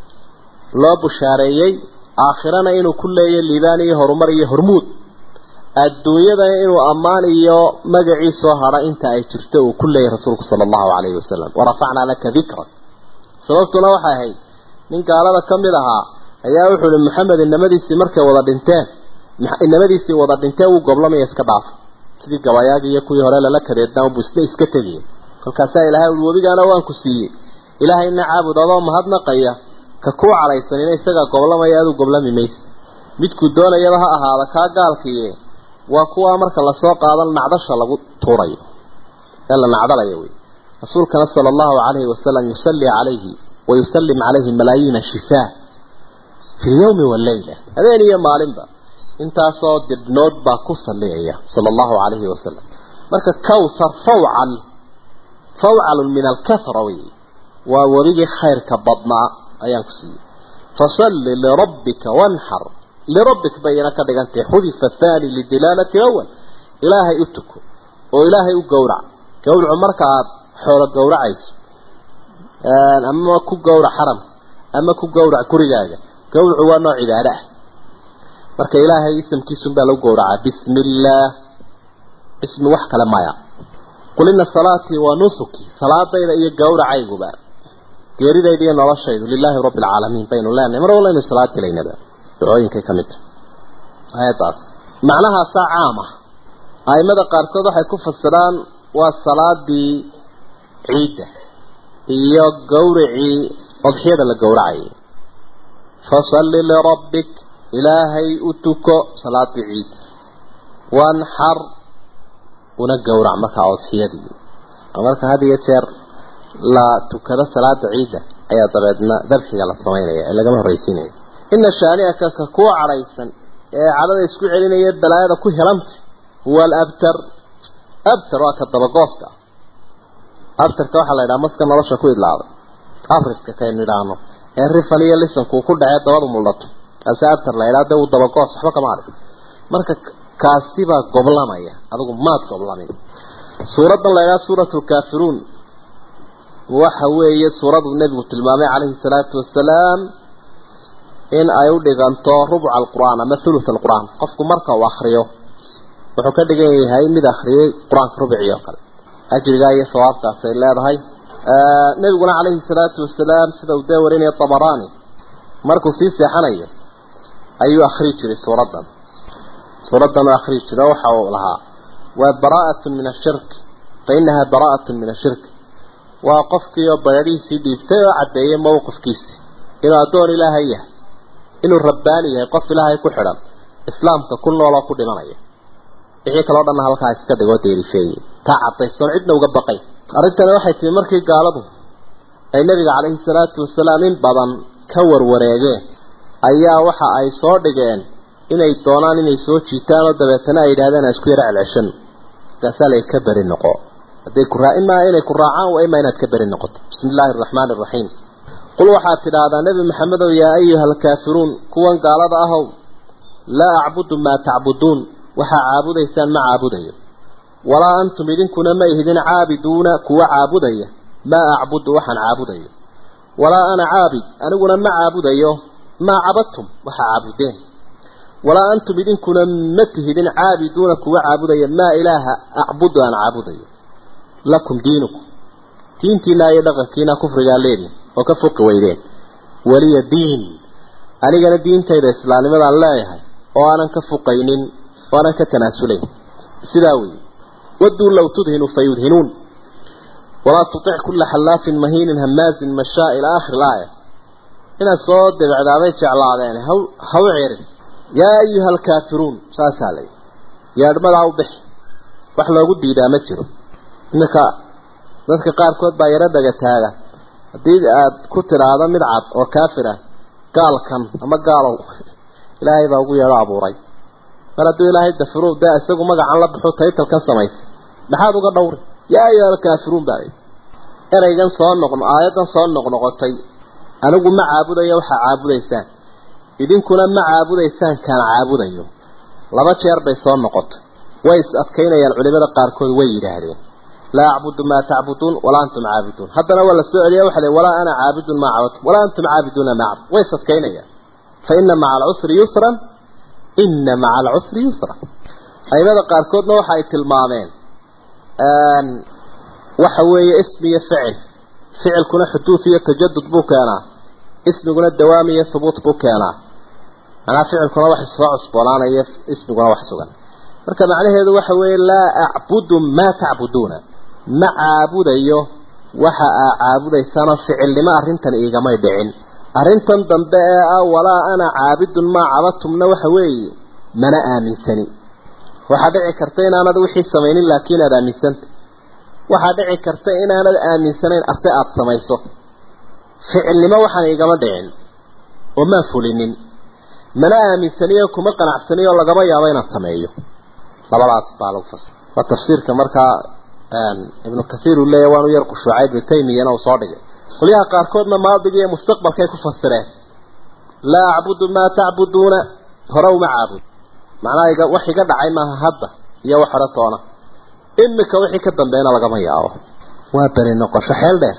loo bushaareeyey aakhirana inuu ku leeyahy liibaan iyo horumar iyo hormuud adduunyadana inuu ammaan iyo magacii soo hadha inta ay jirto uu ku leeyahy rasuulku sala allahu calayhi wasalam warafacnaa laka dikra sababtuna waxay ahayd nin gaalada ka mid ahaa ayaa wuxuu ihi maxamed inamadiisii markay wada dhinteen inamadiisii wada dhinteen wuu goblamaya iska dhaafa sidii gabayaagii iyo kuwii hore lala kadeednaa buu isna iska tegiyay kolkaasaa ilaahay ui webigaana waan ku siiyey ilaahayna caabud adoo mahadnaqaya ka kuu cadhaysanina isagaa goblamaya aduu goblami maysa midkuu doonayaba ha ahaada kaa gaalkiiye waa kuwaa marka lasoo qaadan nacdasha lagu tuurayo ee la nacdalayo wey rasuulkana sala allahu calayhi wasalam yusalli calayhi wa yusallim calayhi malaayiina shifaa fi lyawmi walleyla habeen iyo maalinba intaasoo dibnood baa ku salliyaya sala allahu calayhi wasalam marka kawthar fawcal fawcalun min alkahra wey waa webigii khayrka badnaa ayaan ku siiyey fasalli lirabbika wanxar lirabbik bayna ka dhigantay xudifa thani lidilaalati awal ilaahay u tuko oo ilaahay u gowrac gowracu marka aad xoolo gowracayso ama ku gowrac xaram ama ku gowrac gurigaaga gowracu waa nooc cibaado ah marka ilaahay isamkiisun baa lagu gowracaa bismi illaah ismi wax kale maya qul ina salaatii wa nusuki salaadayda iyo gowracayguba geeridayda iyo noloshaydu lilaahi rabbi alcaalamiin baynu leenahay mar wallaynu salaad gelaynaba ducooyinkay ka mid tahay aayaddaas macnahaasaa caam ah aimada qaarkood waxay ku fasiraan waa salaadii ciidda iyo gowracii odxiyada la gowracayay fasalli lirabbik ilaahay u tuko salaadii ciid wanxar una gowrac markaa odxiyadii marka had iyo jeer la tukado salaada ciidda ayaa dabeedna dabxiga la samaynaya ee lagama horraysiinaya ina shaani'aka ka kuwa cadhaysan ee cadhada isku celinaya balaayada ku helanta huwa alabtar abtar waa ka dabagooska abtarka waxaa la yidhaha maska nolosha ku idlaaday afriska kaynu idhaahno ee rifal iyo lisankuu ku dhacee dabadu muldhato kaasi abtar la yidhaha dee uu dabagoos waxba kama arag marka kaasi baa goblamaya adigu maad goblamin suuraddan la yidhaha suuratu lkaafiruun waxa weeye suuradu nebigu tilmaamay calayhi salaatu wasalaam in ay u dhiganto rubca alqur'aan ama thuluth alqur'aan qofku marka uu akriyo wuxuu ka dhigan yahay mid akhriyey qur-aanka rubcii oo kale ajrigaa iyo sawaabkaasay leedahay nebiguna calayhi salaatu wasalaam sida uu dee warinaya tabaraani markuu sii seexanayo ayuu akhrii jiray suuraddan suuraddan u akhrii jira waxa uu lahaa waa baraa'atun min ashirk fa inaha baraa'atun min ashirk waa qofkii oo bayadhihiisii dhiibtay oo caddeeyey mowqifkiisii inuu addoon ilaahay yahay inuu rabbaani yahay qof ilaahay ku xidhan islaamka ku nooloo ku dhimanaya wixii kaloo dhanna halkaa iska dhigoo deerifeeyey taa caddaysoon cidna uga baqay arrintani waxay timi markii gaaladu ay nebiga calayhi salaatu wasalaam in badan ka warwareegeen ayaa waxa ay soo dhigeen inay doonaan inay soo jiitaan oo dabeetana ay yidhahdeen aan isku yara celceshano markaasaa lay ka beri noqo hadday ku raa imaa inay ku raacaan waa imaa inaad ka beri noqoto bismi illaahi araxmaani araxiim qul waxaad tidhaahdaa nebi maxamedow yaa ayuha alkaafiruun kuwan gaalada ahow laa acbudu maa tacbuduun waxaa caabudaysaan ma caabudayo walaa antum idinkuna ma ihidin caabiduuna kuwa caabudaya maa acbudu waxaan caabudayo walaa ana caabid aniguna ma caabudayo maa cabadtum waxaa caabudeen walaa antum idinkuna ma tihidin caabiduuna kuwa caabudaya maa ilaaha acbudu aan caabudayo lakum diinukum diintiina iyo dhaqankiina kufrigaa leediin oo ka foqi weydeen waliya diin anigana diintayda islaamnimadaan leeyahay oo aanan ka fuqaynin oo aanan ka tanaasulayn sidaa weeye waduu low tudhinu fayudhinuun walaa tutic kulla xallaafin mahiinin hamaazin mashaa ilaa aakhir ilaaya inaad soo debecdaaday jeclaadeen haw haw cerin yaa ayuha alkaafiruun saasaa layi yeedhmadaa u bixi wax loogu diidaa ma jiro iminka dadka qaarkood baa yaro dhaga taaga haddii aad ku tidhaahdo mid cad oo kaafir ah gaalkan ama gaalow ilaahay baa ugu yeedho abuuray mar hadduu ilaahay dafiro dee isagu magacan la baxo taytalkan samaysay maxaad uga dhowri yaa ayuha alkaafiruun baa layi ereygan soo noqno aayaddan soo noqnoqotay anigu ma caabudayo waxaa caabudaysaan idinkuna ma caabudaysaan kaan caabudayo laba jeer bay soo noqotay way is adkaynayaan culimada qaarkood way yidhaahdeen laa acbudu maa tacbuduun walaa antum caabiduun haddana waa la soo celiya waxa le walaa ana caabidun maa cabadtum walaa antum caabiduuna maa cabd way is adkaynayaan fa ina maca alcusri yusran ina maca alcusri yusra aimada qaarkoodna waxa ay tilmaameen waxa weeye ismi iyo ficil ficilkuna xuduud iyo tajadud buu keenaa ismiguna dawaam iyo hubuut buu keenaa manaa ficilkuna wax soo cusboonaanaya ismiguna wax sugan marka macnaheedu waxa weeye laa acbudu maa tacbuduuna ma caabudayo waxa aa caabudaysaanoo ficilnimo arrintan iigamay dhicin arrintan dambe ee ah walaa ana caabidun maa cabadtumna waxa weeye mana aaminsani waxaa dhici karta inaanad wixii samaynin laakiin aada aaminsanta waxaa dhici karta inaanad aaminsanayn ase aada samayso ficilnimo waxaan igama dhicin oo maan fulinin mana aaminsaniyo kuma qanacsaniyo lagama yaabo inaan sameeyo labadaas baa lagu fasir waa tafsiirka markaa ibnu kathiir uu leeyahy waanu yar qushuucay ibnu taymiyana uu soo dhigay qolyaha qaarkoodna maadiga iyo mustaqbalkay ku fasireen laa acbudu maa tacbuduuna hore uma caabud macnaha wax iga dhacay maaha hadda iyo wax hore toona imika wixii ka dambeeyna lagama yaabo waa beri noqosho xeel dheer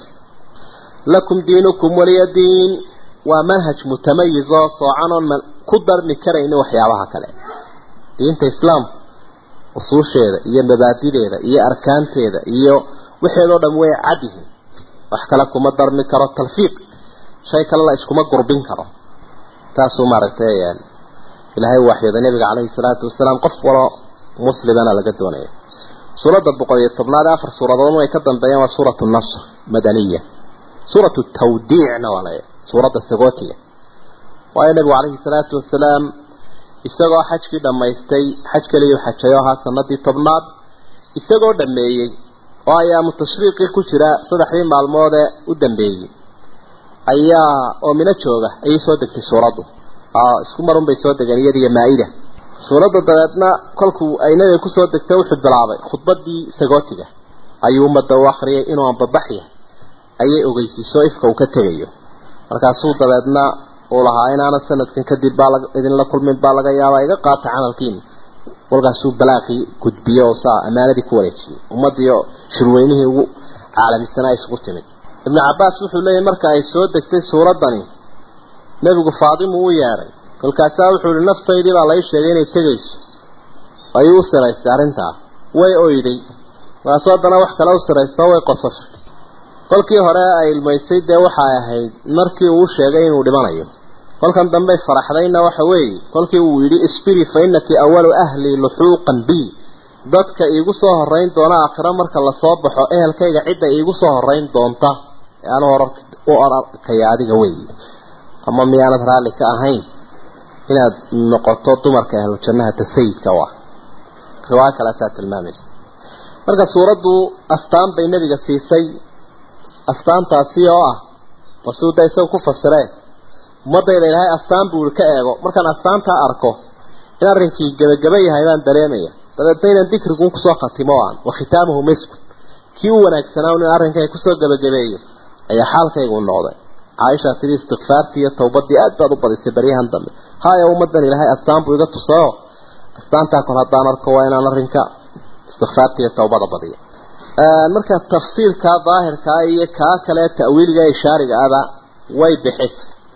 lakum diinukum waliya diin waa manhaj mutamayiz oo soocan oon ku darmi karaynin waxyaabaha kale diinta islaamka usuusheeda iyo mabaadideeda iyo arkaanteeda iyo waxeedoo dham way cad yihiin wax kale kuma darmi karo talfiiq shay kale la iskuma gurbin karo taasuu maaragtay ilaahay waxyooda nabiga calayhi salaatu wasalaam qof walo muslimana laga doonaya suuradda boqol iyo tobnaad ee afar suuradood way ka dambeeyaan waa suuratu nasr madaniya suuratu tawdiicna waa la suuradda sagootiga waayo nabigu calayhi salaatu wasalaam isagoo xajkii dhammaystay xaj kaliyu xajayo ahaa sanadii tobnaad isagoo dhameeyey oo ayaamu tashriiqii ku jira saddexdii maalmood ee u dambeeyey ayaa oo mino jooga ayay soo degtay suuraddu isku marun bay soo degeen iyadiyo maa-ida suuradda dabeedna kolkuu ay nabiga kusoo degtay wuxuu bilaabay khudbadii sagootiga ayuu ummadda u akriyay inuu anbabax yahay ayay ogeysiiso ifka uu ka tegayo markaasuu dabeedna uu lahaa inaana sanadkan kadib baa idinla kulmin baa laga yaabaa iga qaata camalkiina walkaasuu balaaqii gudbiye oo saa ammaanadii ku wareejiyey ummaddiio shirweynihii ugu caalamisanaa isugu timid ibnu cabbaas wuxuu leeyahy marka ay soo degtay suuraddani nebigu faadimu u yeedhay kolkaasaa wuxuu ihi naftaydii baa lai sheegay inay tegayso ayuu u siraystay arrintaa way oyday markaasuu haddana wax kale u siraysta way qosashay kolkii hore ay ilmaysay dee waxay ahayd markii uu sheegay inuu dhimanayo kolkan dambey faraxdayna waxa weeye kolkii uu yidhi isbiri fa innaki awalu ahli luxuuqan bi dadka iigu soo horeyn doona aakhiro marka lasoo baxo ehelkayga cidda iigu soo horeyn doonta ee anu hor u arkaya adiga wey ama miyaanad raalli ka ahayn inaad noqoto dumarka ahlu jannahata sayidka u ah riwaayo kalaasaa tilmaamaysa marka suuraddu astaan bay nebiga siisay astaantaasi oo ah masuuda isaga ku fasireen ummadayda ilaahay astaan buu ka eego markaan astaantaa arko in arrinkii gebagaba yahay baan dareemaya dabeedna inaan dikriguun kusoo khatimo aan wa khitaamuhu miskun kii u wanaagsanaa in arrinkay kusoo gebagabeeyo ayaa xaalkaygu noqday caaisha tidhi istikfaartii iyo tawbadii aad baad u badisay baryahan dambe haya ummadan ilaahay astaan buu iga tusayo astaantaa kol haddaan arko waa inaan arrinka istikfaartii iyo tawbada badiyo marka tafsiirka daahirkaa iyo kaa kale ta'wiiliga ishaariga aba way bixisay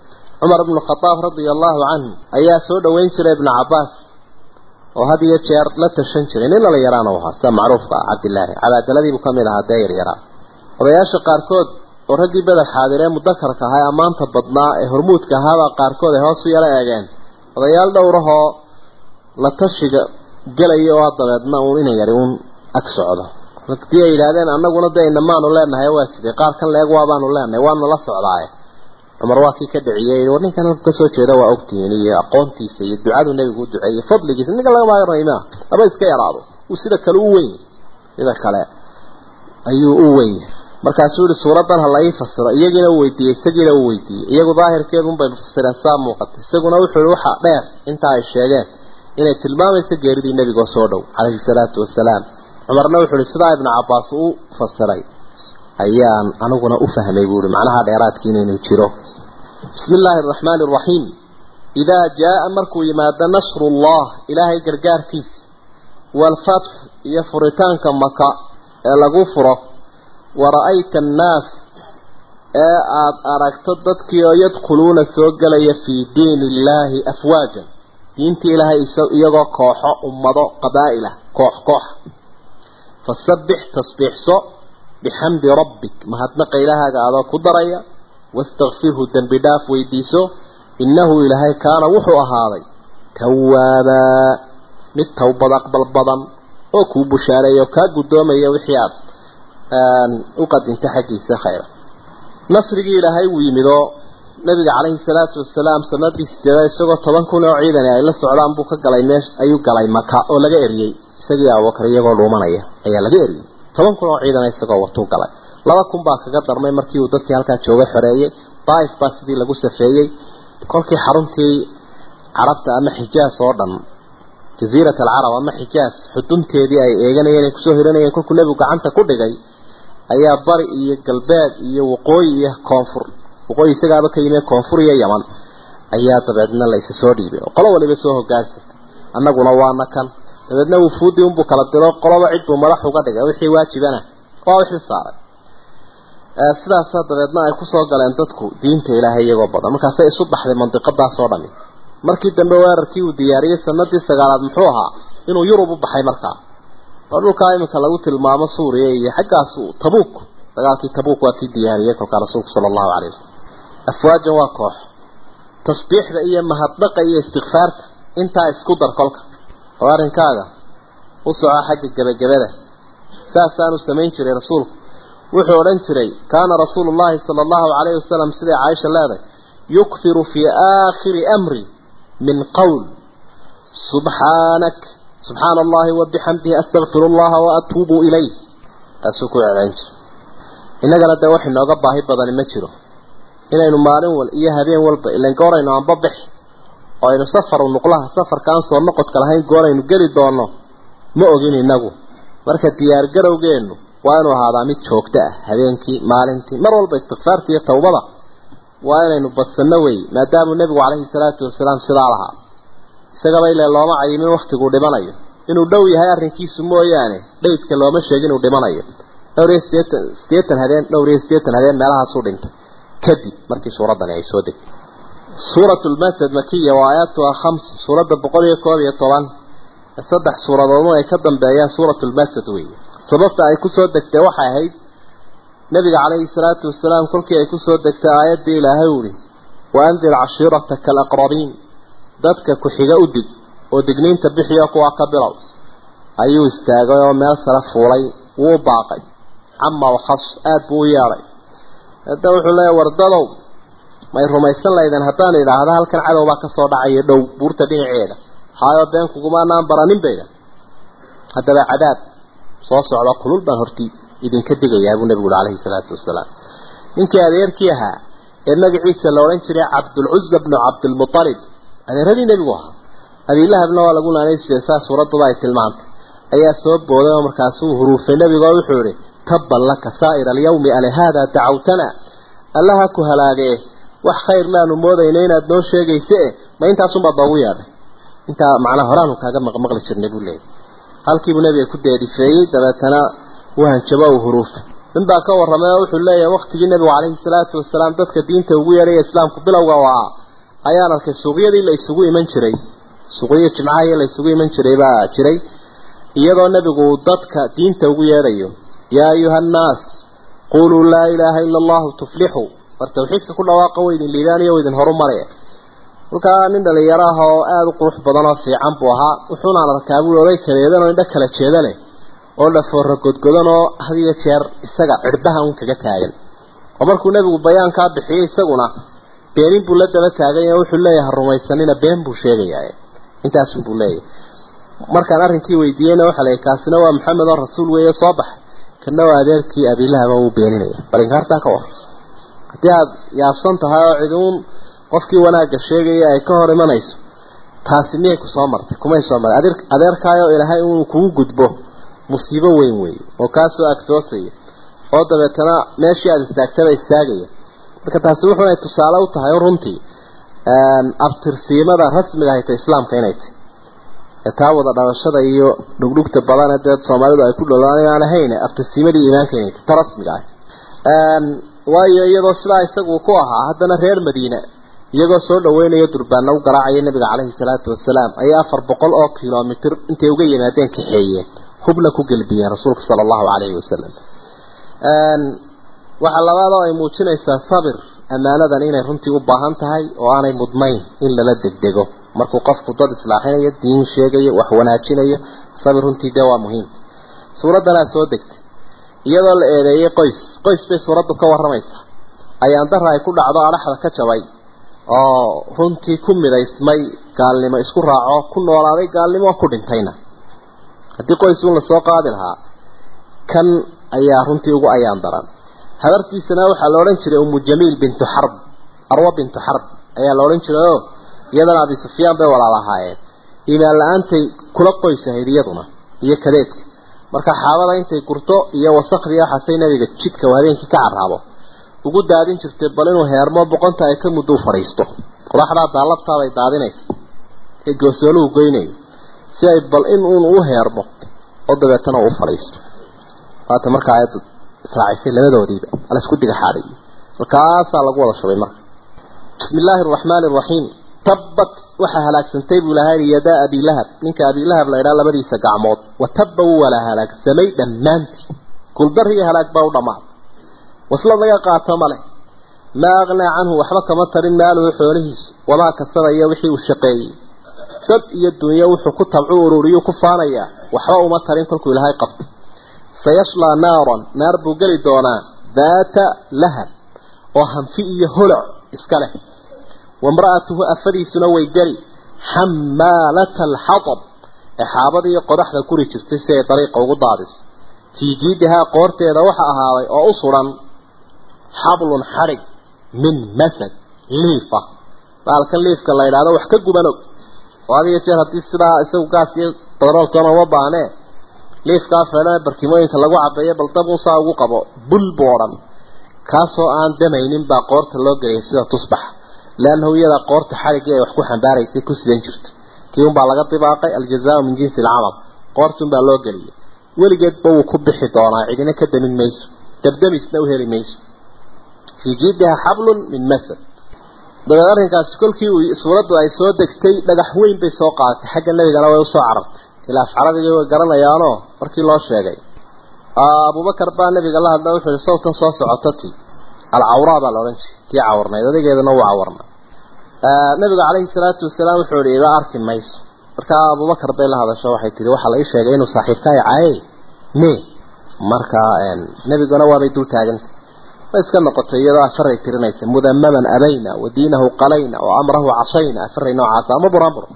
cumar ibnu khadaab radia allahu canhu ayaa soo dhoweyn jiray ibnu cabbaas oo had iyo jeer la tashan jiray nin lala yaraana u ahaa sida macruufka ah cabdilaahi cabaadaladiibuu ka mid ahaa dee yaryaraa odayaasha qaarkood oo raggii beder xaadiree mudakarka ahaa ee ammaanta badnaa ee hormuudka ahaabaa qaarkood ay hoos u yala eegeen odayaal dhowrahoo la tashiga gelaya oo dabeedna uun ina yari uun ag socdo hadii ay yidhaahdeen annaguna dee inamaanu leenahay waa sidee qaar kan leeg waabaanu leenahay waanu la socdaaye cumar waa kii ka dhiciyey war ninkan halku kasoo jeeda waa ogtihiin iyo aqoontiisa iyo ducadu nebigu u duceeyey fadligiisa ninka laga maagaraymaa laba iska yaraado uu sida kale u weyn sida kale ayuu u weyn markaasuu yihi suuradan ha la ii fasiro iyagiina u weydiiyey isagiina u weydiiyey iyagu daahirkeedun bay fasireen saa muuqata isaguna wuxuu yihi waxa dheer intaa ay sheegeen inay tilmaamayso geeridii nebigoo soo dhow calayhi salaatu wasalaam cumarna wuxuu ihi sidaa ibnu cabbaas u fasiray ayaan aniguna u fahmay buu ihi macnaha dheeraadkii inaynu jiro bismi illaahi araxmaani araxiim idaa jaa-a markuu yimaado nasrullah ilaahay gargaarkiisa waalfatx iyo furitaanka maka ee lagu furo wara-ayta annaas ee aada aragto dadkii oo yadkhuluuna soo gelaya fii diini illaahi afwaajan diintii ilaahay iyagoo kooxo ummado qabaa-il ah koox koox fasabbix tasbiixso bixamdi rabbik mahadnaqa ilahaaga adoo ku daraya wastakfirhu dembi dhaaf weydiiso innahu ilaahay kaana wuxuu ahaaday tawaabaa mid towbad aqbal badan oo kuu bushaareeya oo kaa guddoomaya wixii aad u qadinta xaggiisa khayra nasrigii ilaahay wuu yimid oo nabiga calayhi salaatu wasalaam sanadii sideeda isagoo toban kun oo ciidani ay la socdaan buu ka galay meesh ayuu galay maka oo laga eriyey isagii abubakar iyagoo dhuumanaya ayaa laga eriyey toban kun oo ciidana isagoo watuu galay laba kun baa kaga darmay markii uu dadkii halkaa jooga xoreeyey daaif baa sidii lagu safeeyey kolkii xaruntii carabta ama xijaas oo dhan jaziirat alcarab ama xijaas xudunteedii ay eeganayeen ay kusoo hiranayeen kolkuu nebigu gacanta ku dhigay ayaa bari iyo galbeed iyo waqooyi iyo koonfur waqooyi isagaaba ka yimid koonfur iyo yaman ayaa dabeedna la isa soo dhiibay oo qolo waliba soo hogaansatay annaguna waana kan dabeedna wufuudii unbuu kala diro qoloba cid buu madax uga dhigay wixii waajibana waa wixii saaray sidaasaa dabeedna ay kusoo galeen dadku diinta ilaahay iyagoo badan markaasay isu baxday mandiqadaas oo dhami markii dambe weerarkii uu diyaariyey sanadii sagaalaad muxuu ahaa inuu yurub u baxay markaa oo dhulkaa iminka lagu tilmaamo suuriya iyo xaggaas tabuuk dagaalkii tabuuk waa kii diyaariyey kolkaa rasuulku sala allahu calay wasalam afwaajan waa koox tasbiixda iyo mahadnaqa iyo istikfaarta intaa isku dar kolka oo arrinkaaga u soco xagga gebagabada saasaanu samayn jiray rasuulku wuxuu odhan jiray kaana rasuulu llahi sala allahu calayhi wasalam siday caaisha leedahay yukhiru fii aakhiri amri min qowl subxaanak subxaana allahi wabixamdihi astakfiru allaha waatuubu ilayh taasuu ku celcelin jiray innagana dee wax inooga baahi badani ma jiro inaynu maalin wal iyo habeen walba ilan gooraynu anba bixi oo aynu safaru nuqlaha safarkaan soo noqodka lahayn gooraynu geli doono ma ogin inagu marka diyaar garowgeennu waa inuu ahaadaa mid joogto ah habeenkii maalintii mar walba istikfaarta iyo tawbada waa inaynu badsanno wey maadaamuu nebigu calayhi salaatu wasalaam sidaa lahaa isagaba ile looma cayimin waktiguu dhimanayo inuu dhow yahay arrinkiisu mooyaane dhaydka looma sheegin inuu dhimanayo dhowr iyo sideetan sideetan habeen dhowr iyo sideetan habeen meelahaasuu dhintay kadib markii suuraddani ay soo degtay suuratu lmasad makiya waa aayaatuha khams suuradda boqol iyo koob iyo toban saddex suuradoodun ay ka dambeeyaan suuratu lmasad weeye sababta ay kusoo degtay waxay ahayd nabiga calayhi salaatu wasalaam kolkii ay kusoo degtay aayaddii ilaahay uhi waandir cashiirataka alaqrabiin dadka ku-xiga u dig oo digniinta bixiyo kuwa ka bilow ayuu istaagay oo meel sare fuulay wuu baaqay cama wakhas aada buu u yeedhay hadda wuxuu leeyahy wardadow may rumaysan laydeen haddaan idhaahda halkan cadow baa kasoo dhacaya dhow buurta dhinaceeda haayo been kugumaanaan baranin bayda haddaba cadaab soo socda kulul baan hortii idinka digayaa buu nebigu uri calayhi salaatu wasalaam ninkii adeerkii ahaa ee magaciisa la odhan jiray cabdulcuza bnu cabdilmualib adeeradii nebigu ahaa abiilahabna waa lagu naanay jiray saa suuraddaba ay tilmaantay ayaa soo booday oo markaasuu huruufay nebigu oo wuxuu ihi tabban laka saa'ira alyawmi ale haadaa dacawtana allaha ku halaagee wax khayr maanu moodayna inaad noo sheegayse e ma intaasunbaad noogu yeedhay intaa macnaa horaanu kaaga maqmaqli jirnay buu leeyay halkiibuu nebiga ku deedifeeyey dabeetana uu hanjabo uu huruufay nin baa ka warramay oo wuxuu leeyahay waktigii nebigu calayhi salaatu wasalaam dadka diinta ugu yeedhaya islaamku bilowga waa ayaan arkay suuqyadii la isugu iman jiray suuqyo jimcaha la isugu iman jiray baa jiray iyadoo nebigu dadka diinta ugu yeedhayo yaa ayuha annaas quluu laa ilaaha ila allahu tuflixuu war tawxiidka ku dhawaaqa weydin liibaaniyo weydin horu maraya halkaa nin dhalinyaro ah oo aada u qurux badan oo fiican buu ahaa wuxuunaan arkaa buu oday kaleedan oo indho kala jeeda leh oo dhafoora godgodan oo had iyo jeer isaga cirbaha un kaga taagan oo markuu nebigu bayaankaa bixiyey isaguna beenin buu la daba taagay oo wuxuu leeyahay rumaysanina been buu sheegayaa intaasun buu leeyahay markaan arrinkii weydiiyeyna waxaa la kaasina waa maxamed oo rasuul weeye soo baxay kana waa adeerkii abiilahaba uu beeninaya bal inkaartaa ka war haddii aada yaabsan tahay oo ciduun qofkii wanaagga sheegaya ay ka hor imanayso taasi miyay ku soo martay kumay soo martay adeer adeerkaayo ilaahay inuu kugu gudbo musiibo weyn weeye oo kaasoo agtoosaya oo dabeetana meeshii aada istaagtaba istaagaya marka taasi wuxuunay tusaale u tahay runtii abtirsiimada rasmiga hayta islaamka inay tahy ee taa wada dhalashada iyo dhugdhugta badan ee dee soomaalidu ay ku dholaan aan ahayn abtirsiimadii iimaanka inay tahy ta rasmiga ah waayo iyadoo sidaa isagu ku ahaa haddana reer madiine iyagoo soo dhaweynayo durbaana u garaacaya nabiga caleyhi salaatu wasalaam ayay afar boqol oo kilomitr intay uga yimaadeen kaxeeyeen hubna ku gelbiyeen rasuulka sala allahu calayhi wasalam waxaa labaadoo ay muujinaysaa sabir ammaanadan inay runtii u baahan tahay oo aanay mudnayn in lala degdego markuu qofku dad islaaxinayo diin sheegayo wax wanaajinayo sabir runtii dee waa muhiim suuraddanaa soo degtay iyadoo la eedeeyey qoys qoys bay suuraddu ka warramaysaa ayaan dara ay ku dhacdo adhaxda ka jabay oo runtii ku midaysmay gaalnimo isku raaco ku noolaaday gaalnimo ku dhintayna haddii qoys uun lasoo qaadi lahaa kan ayaa runtii ugu ayaan daran habartiisana waxaa la odhan jiray umu jamiil bintu xarb arwa bintu xarb ayaa la odhan jiray oo iyadana abi sufyaan bay walaalahaayeen iimaan la-aantay kula qoys ahayd iyaduna iyo kadeedka marka xaabada intay gurto iyo wasakhdii waxaasay nabiga jidka habeenkii ka carraabo ugu daadin jirtay bal inuu heermo boqonta ay ka muddo u fadhiisto qodaxdaa daalabtaabay daadinaysa ee goosooluhu goynayo si ay bal in uun u heermo oo dabeetana u fadhiisto waata marka aayaddu israacisay labadoodiiba ala isku diga xaadhay markaasaa lagu wada shubay marka bismi illaahi araxmaani araxiim tabbat waxaa halaagsantay buu lahaa yadaa abilahab ninka abilahab la idhaa labadiisa gacmood wa tabba wuu wala halaagsamay dhammaantii guldar iyo halaag baa u dhammaaday waslad laga qaato male maa aqnaa canhu waxba kama tarin maaluhu xoolihiisu wamaa kasaba iyo wixii uu shaqeeyey dad iyo dunyo wuxuu ku tabcu ururiyu ku faanayaa waxba uma tarin kolkuu ilaahay qabto sayashlaa naaran naar buu geli doonaa daata lahab oo hanfi iyo holoc iska leh wamra'atuhu afadiisuna way geli xamaalata alxatab ee xaabadiiyo qodaxda guri jirtay si ay dariiqa ugu daadiso fii jiidihaa qoorteeda waxa ahaaday oo u suran xablun xadhig min masad liifa baalkan liifka la yidhaahdo wax ka guban og oo adiga jeer haddii sidaa isagu gaas iyo barooltoona uma baahnee liifkaa feedhane barkimooyinka lagu cabeeyo bal dab unsaa ugu qabo bul buu odhan kaasoo aan damaynin baa qoorta loo geliyay sida tusbaxa leannahu iyadaa qoorta xadhiggii ay wax ku xambaaraysay ku sidan jirta kii unbaa laga dibaaqay aljazaau min jinsi alcamal qoortunbaa loo geliyay weligeedba wuu ku bixi doonaa cidina ka damin mayso dabdamisna u heli mayso fii jiidiha xablun min masad dabeed arrinkaasi kolkii uu suuraddu ay soo degtay dhagax weyn bay soo qaadatay xagga nebigana way usoo carartay ilaa afcarabigii way garanayaanoo markii loo sheegay abubakar baa nabiga la hadla wuxuu yihi sawtan soo socoto ti alcawraa baa la odhan jiray tii cawarnayd odageedana wuu cawarnaa nabiga calayhi salaatu wasalaam wuxuu yihi iga arki mayso markaa abubakar bay la hadasho waxay tihi waxaa la ii sheegay inuu saaxiibkaay caayay me markaa nebiguna waabay dul taagantay way iska noqotay iyadoo afaray tirinaysa mudamaman abayna wa diinahu qalayna wa amrahu cashayna afaray noocaasa ama buraanbur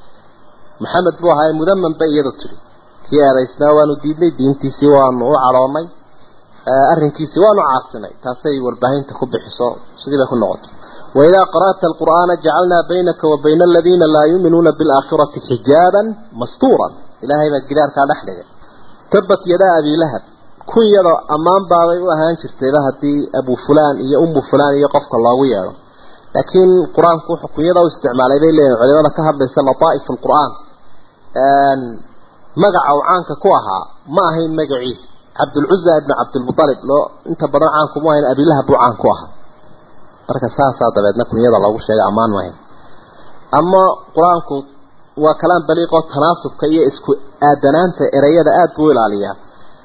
maxamed buu ahaa mudaman bay iyadu tidhi kii eedaysnaa waanu diidnay diintiisii waanu u cadhoonnay arrinkiisii waanu caasinay taasay warbaahinta ku bixiso sidii bay ku noqotay waidaa qara'ta alqur'aana jacalnaa baynaka wa bayna aladiina laa yuuminuuna bilaakhirati xijaaban mastuuran ilaahay baa gidaarkaa dhex dhigay tabat yadaa abilahab kun yadoo ammaan baabay u ahaan jirtayba haddii abu fulaan iyo umu fulaan iyo qofka loogu yeedho laakiin qur-aanku wuxuu kunyada u isticmaalay bay leeyihin culimada ka hadlaysa lataa'if alqur'aan magaca uu caanka ku ahaa ma ahayn magaciisa cabdulcuza ibn cabdilmualib loo inta badan caanku mu ahayn abilahab buu caan ku ahaa marka saasaa dabeedna kunyada loogu sheegay ammaan maahayn ama qur-aanku waa kalaam baliiqoo tanaasubka iyo isku aadanaanta ereyada aada buu ilaaliyaa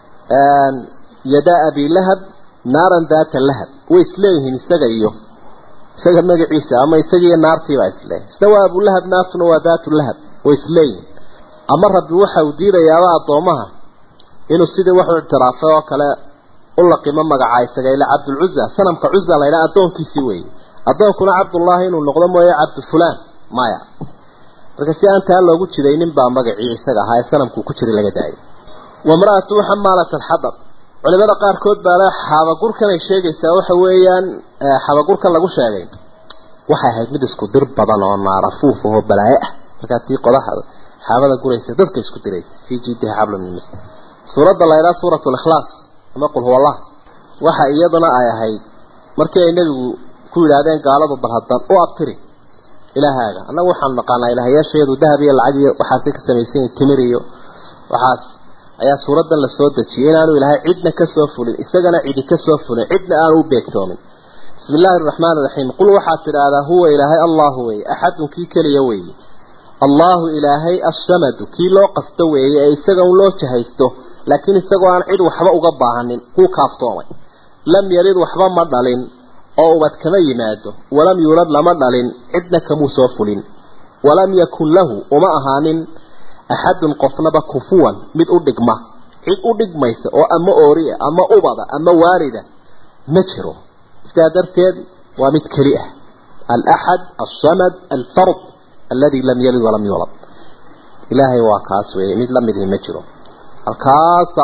yadaa abi lahab naaran daata lahab way isleeyihiin isaga iyo isaga magaciisa ama isagiiyo naartiibaa isleeyahy isna waa abulahab naartuna waa daatu lahab way isleeyihiin ama rabbi waxa uu diidayaaba addoomaha inuu sidii wuxuu ictiraafay oo kale u laqimo magacaa isaga ila cabdulcuza sanamka cuza la ydhaha addoonkiisii weeye addoonkuna cabdullaahi inuu noqdo mooye cabdu fulaan maya marka si aan taa loogu jidaynin baa magacii isaga ahaa ee sanamkuu ku jiray laga daayay wamra'atu xamaalat alxadab culimada qaarkood baa le xabagurkan ay sheegaysaa waxa weeyaan xabagurkan lagu sheegay waxay ahayd mid isku dir badan oo naarafuuf oo balaaye ah markaa tii qodaxa xaabada guraysa dadka isku diraysa fii jiidiha xablun min masad suuradda la ydhaha suuratu likhlaas ama qul huwa allah waxa iyaduna ay ahayd markii ay nebigu ku yidhaahdeen gaaladu bal haddan u abtiri ilaahaaga annagu waxaan naqaanaa ilaahyaasheedu dahab iyo lacag iyo waxaasay ka samaysan yihin timir iyo waxaas ayaa suuraddan la soo dejiyay inaanu ilaahay cidna ka soo fulin isagana cidi ka soo fulin cidna aanu u beegtoomin bismi illaahi araxmaan iraxiim qul waxaad tidhaahdaa huwa ilaahay allahu weeye axadun kii keliya weeye allahu ilaahay assamadu kii loo qasto weeye ee isaga un loo jahaysto laakiin isagoo aan cid waxba uga baahanin kuu kaaftoomay lam yalid waxba ma dhalin oo ubad kama yimaado walam yuulad lama dhalin cidna kamuu soo fulin walam yakun lahu uma ahaanin axadun qofnaba kufuwan mid u dhigma cid u dhigmaysa oo ama ooriya ama ubada ama waalida ma jiro sidaa darteed waa mid keli ah alaxad alsamad alfard aladi lam yalid walam yuulad ilaahay waa kaas weeye mid la midii ma jiro halkaasa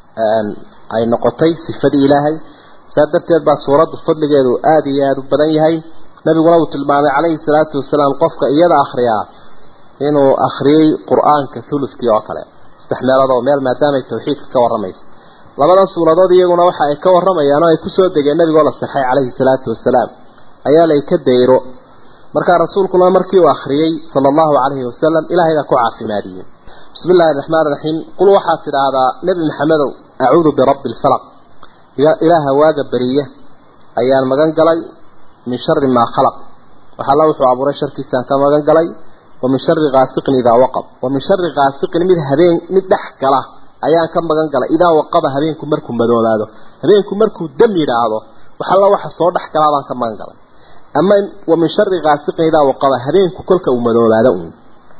ay noqotay sifadii ilaahay saa darteed baa suuraddu fadligeedu aada iyo aada u badan yahay nabiguna uu tilmaamay calayhi salaatu wasalaam qofka iyada akhriyaa inuu akhriyey qur-aanka huludkii oo kale saddex meelood oo meel maadaamay tawxiidka ka warramayso labadan suuradood iyaguna waxa ay ka warramayaan oo ay kusoo degeen nabigoo la saxay calayhi salaatu wasalaam ayaa lay ka dayro markaa rasuulkuna markii uu akhriyey sala allahu calayhi wasalam ilaahay baa ku caafimaadiyey bismi illahi araxmaan iraxiim qul waxaad tidhaahdaa nebi maxamedow acuudu birabbi alfalaq ilaaha waaga beriya ayaan magan galay min shari maa khalaq waxalla wuxuu abuuray sharkiisaan ka magan galay wa min shari kaasiqin idaa waqab wa min shari kaasiqin mid habeen mid dhex gala ayaan ka magan galay idaa waqaba habeenku markuu madoobaado habeenku markuu dam yidhaahdo waxalla waxa soo dhex galaa baan ka magan galay ama wa min shari kaasiqin idaa waqaba habeenku kolka uu madoobaado uun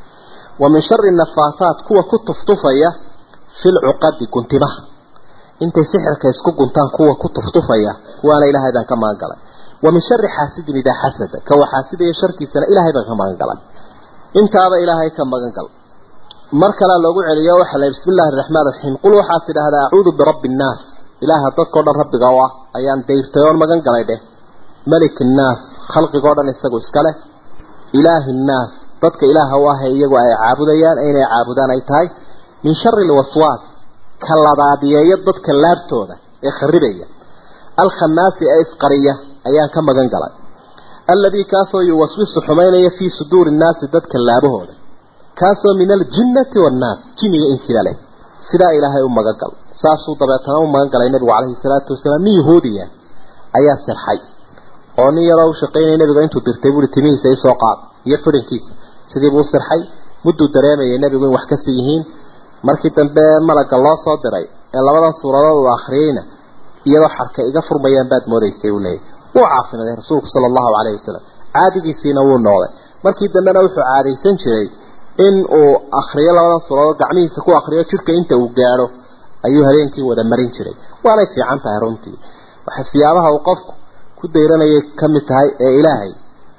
wa min shari nafaasaat kuwa ku tuftufaya fil cuqadi guntimaha intay sixirka isku guntaan kuwa ku tuftufaya kuwaana ilaahay baan ka magan galay wa min shari xaasidin idaa xasada kawa xaasidaya sharkiisana ilaahay baan ka magan galay intaaba ilaahay ka magan gal mar kalea loogu celiyo waxa la bismi illahi araxmaan raxiim qul waxaad tidhaahdaa acuudu birabbi innaas ilaaha dadkao dhan rabbiga u ah ayaan dayrtay oon magan galay dheh malik innaas khalqigoo dhan isagu iska leh ilaahi innaas dadka ilaaha u ah ee iyagu ay caabudayaan inay caabudaan ay tahay min shari lwaswaas ka labaadiyeeya dadka laabtooda ee kharibaya alkhanaasi ee isqariya ayaan ka magan galay alladii kaasoo yuwaswisu xumaynaya fii suduuri nnaasi dadka laabahooda kaasoo min aljinnati waannaas jiniga insiga leh sidaa ilaahay u magan gal saasuu dabeetana u magan galay nebigu calayhi salaatu wasalaam nin yahuudiya ayaa sirxay oo nin yaroo u shaqaynaya nebiga intuu dirtay buui timihiisa isoo qaad iyo fidhankiisa sidii buu sirxay mudduu dareemayay nebigu in wax kasii yihiin markii dambe malagga loo soo diray ee labadan suuradood uu akhriyeyna iyadoo xarka iga furmayaan baad moodaysay uu leeyahy wuu caafimaday rasuulku sala allahu calayhi wasalam caadigiisiina wuu noqday markii dambena wuxuu caadaysan jiray in uu akriyo labadan suuradood gacmihiisa ku akriyo jidhka inta uu gaadho ayuu habeenkii wada marin jiray waanay fiican tahay runtii waxa siyaabaha uu qofku ku dayranayay ka mid tahay ee ilaahay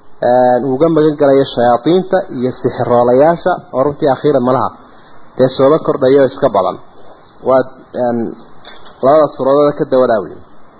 uuga magan galayo shayaadiinta iyo sixiroolayaasha oo runtii akhiiran malaha dee sooba kordhayo iska badan waa labada suuradood ka dawadaawi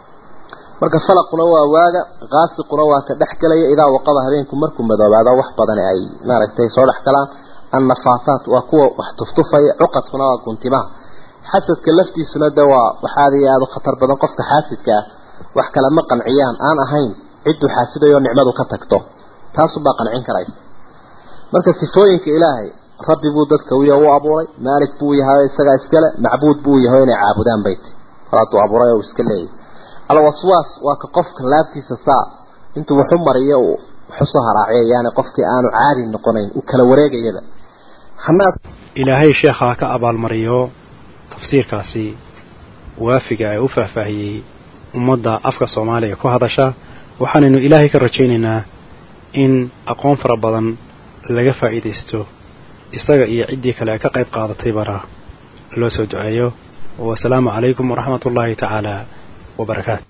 marka falaquna waa waaga qaasiquna waa ka dhex galaya idaa waqaba habeenku markuu madoobaado wax badan ay maaragtay soo dhex galaan annafaasaat waa kuwa wax tuftufaya cuqadkuna waa guntimaha xasadka laftiisuna de waa waxaad iyo aada u khatar badan qofka xaasidka ah wax kale ma qanciyaan aan ahayn cidduu xaasidayo nicmadu ka tagto taasubaa qancin karaysa marka sifooyinka ilaahay rabbi buu dadka wiya u abuuray maalik buu yahay isagaa iskale macbuud buu yahay inay caabudaan bayt hadduu abuuray oo iska leeyahay alwaswaas waa ka qofka laabtiisa saa intuu waxu mariyo waxusoo haraaciyayaane qofkii aanu caadi noqonayn uu kala wareegayaba xamaad ilaahay sheekha ka abaalmariyo tafsiirkaasi waafiga ee u faahfaahiyey ummadda afka soomaaliga ku hadasha waxaanaynu ilaahay ka rajaynaynaa in aqoon fara badan laga faa'iidaysto isaga iyo ciddii kale ka qayb qaadataybana loo soo duceeyo wasalaamu calaykum waraxmat ullaahi tacaala wabarakaatu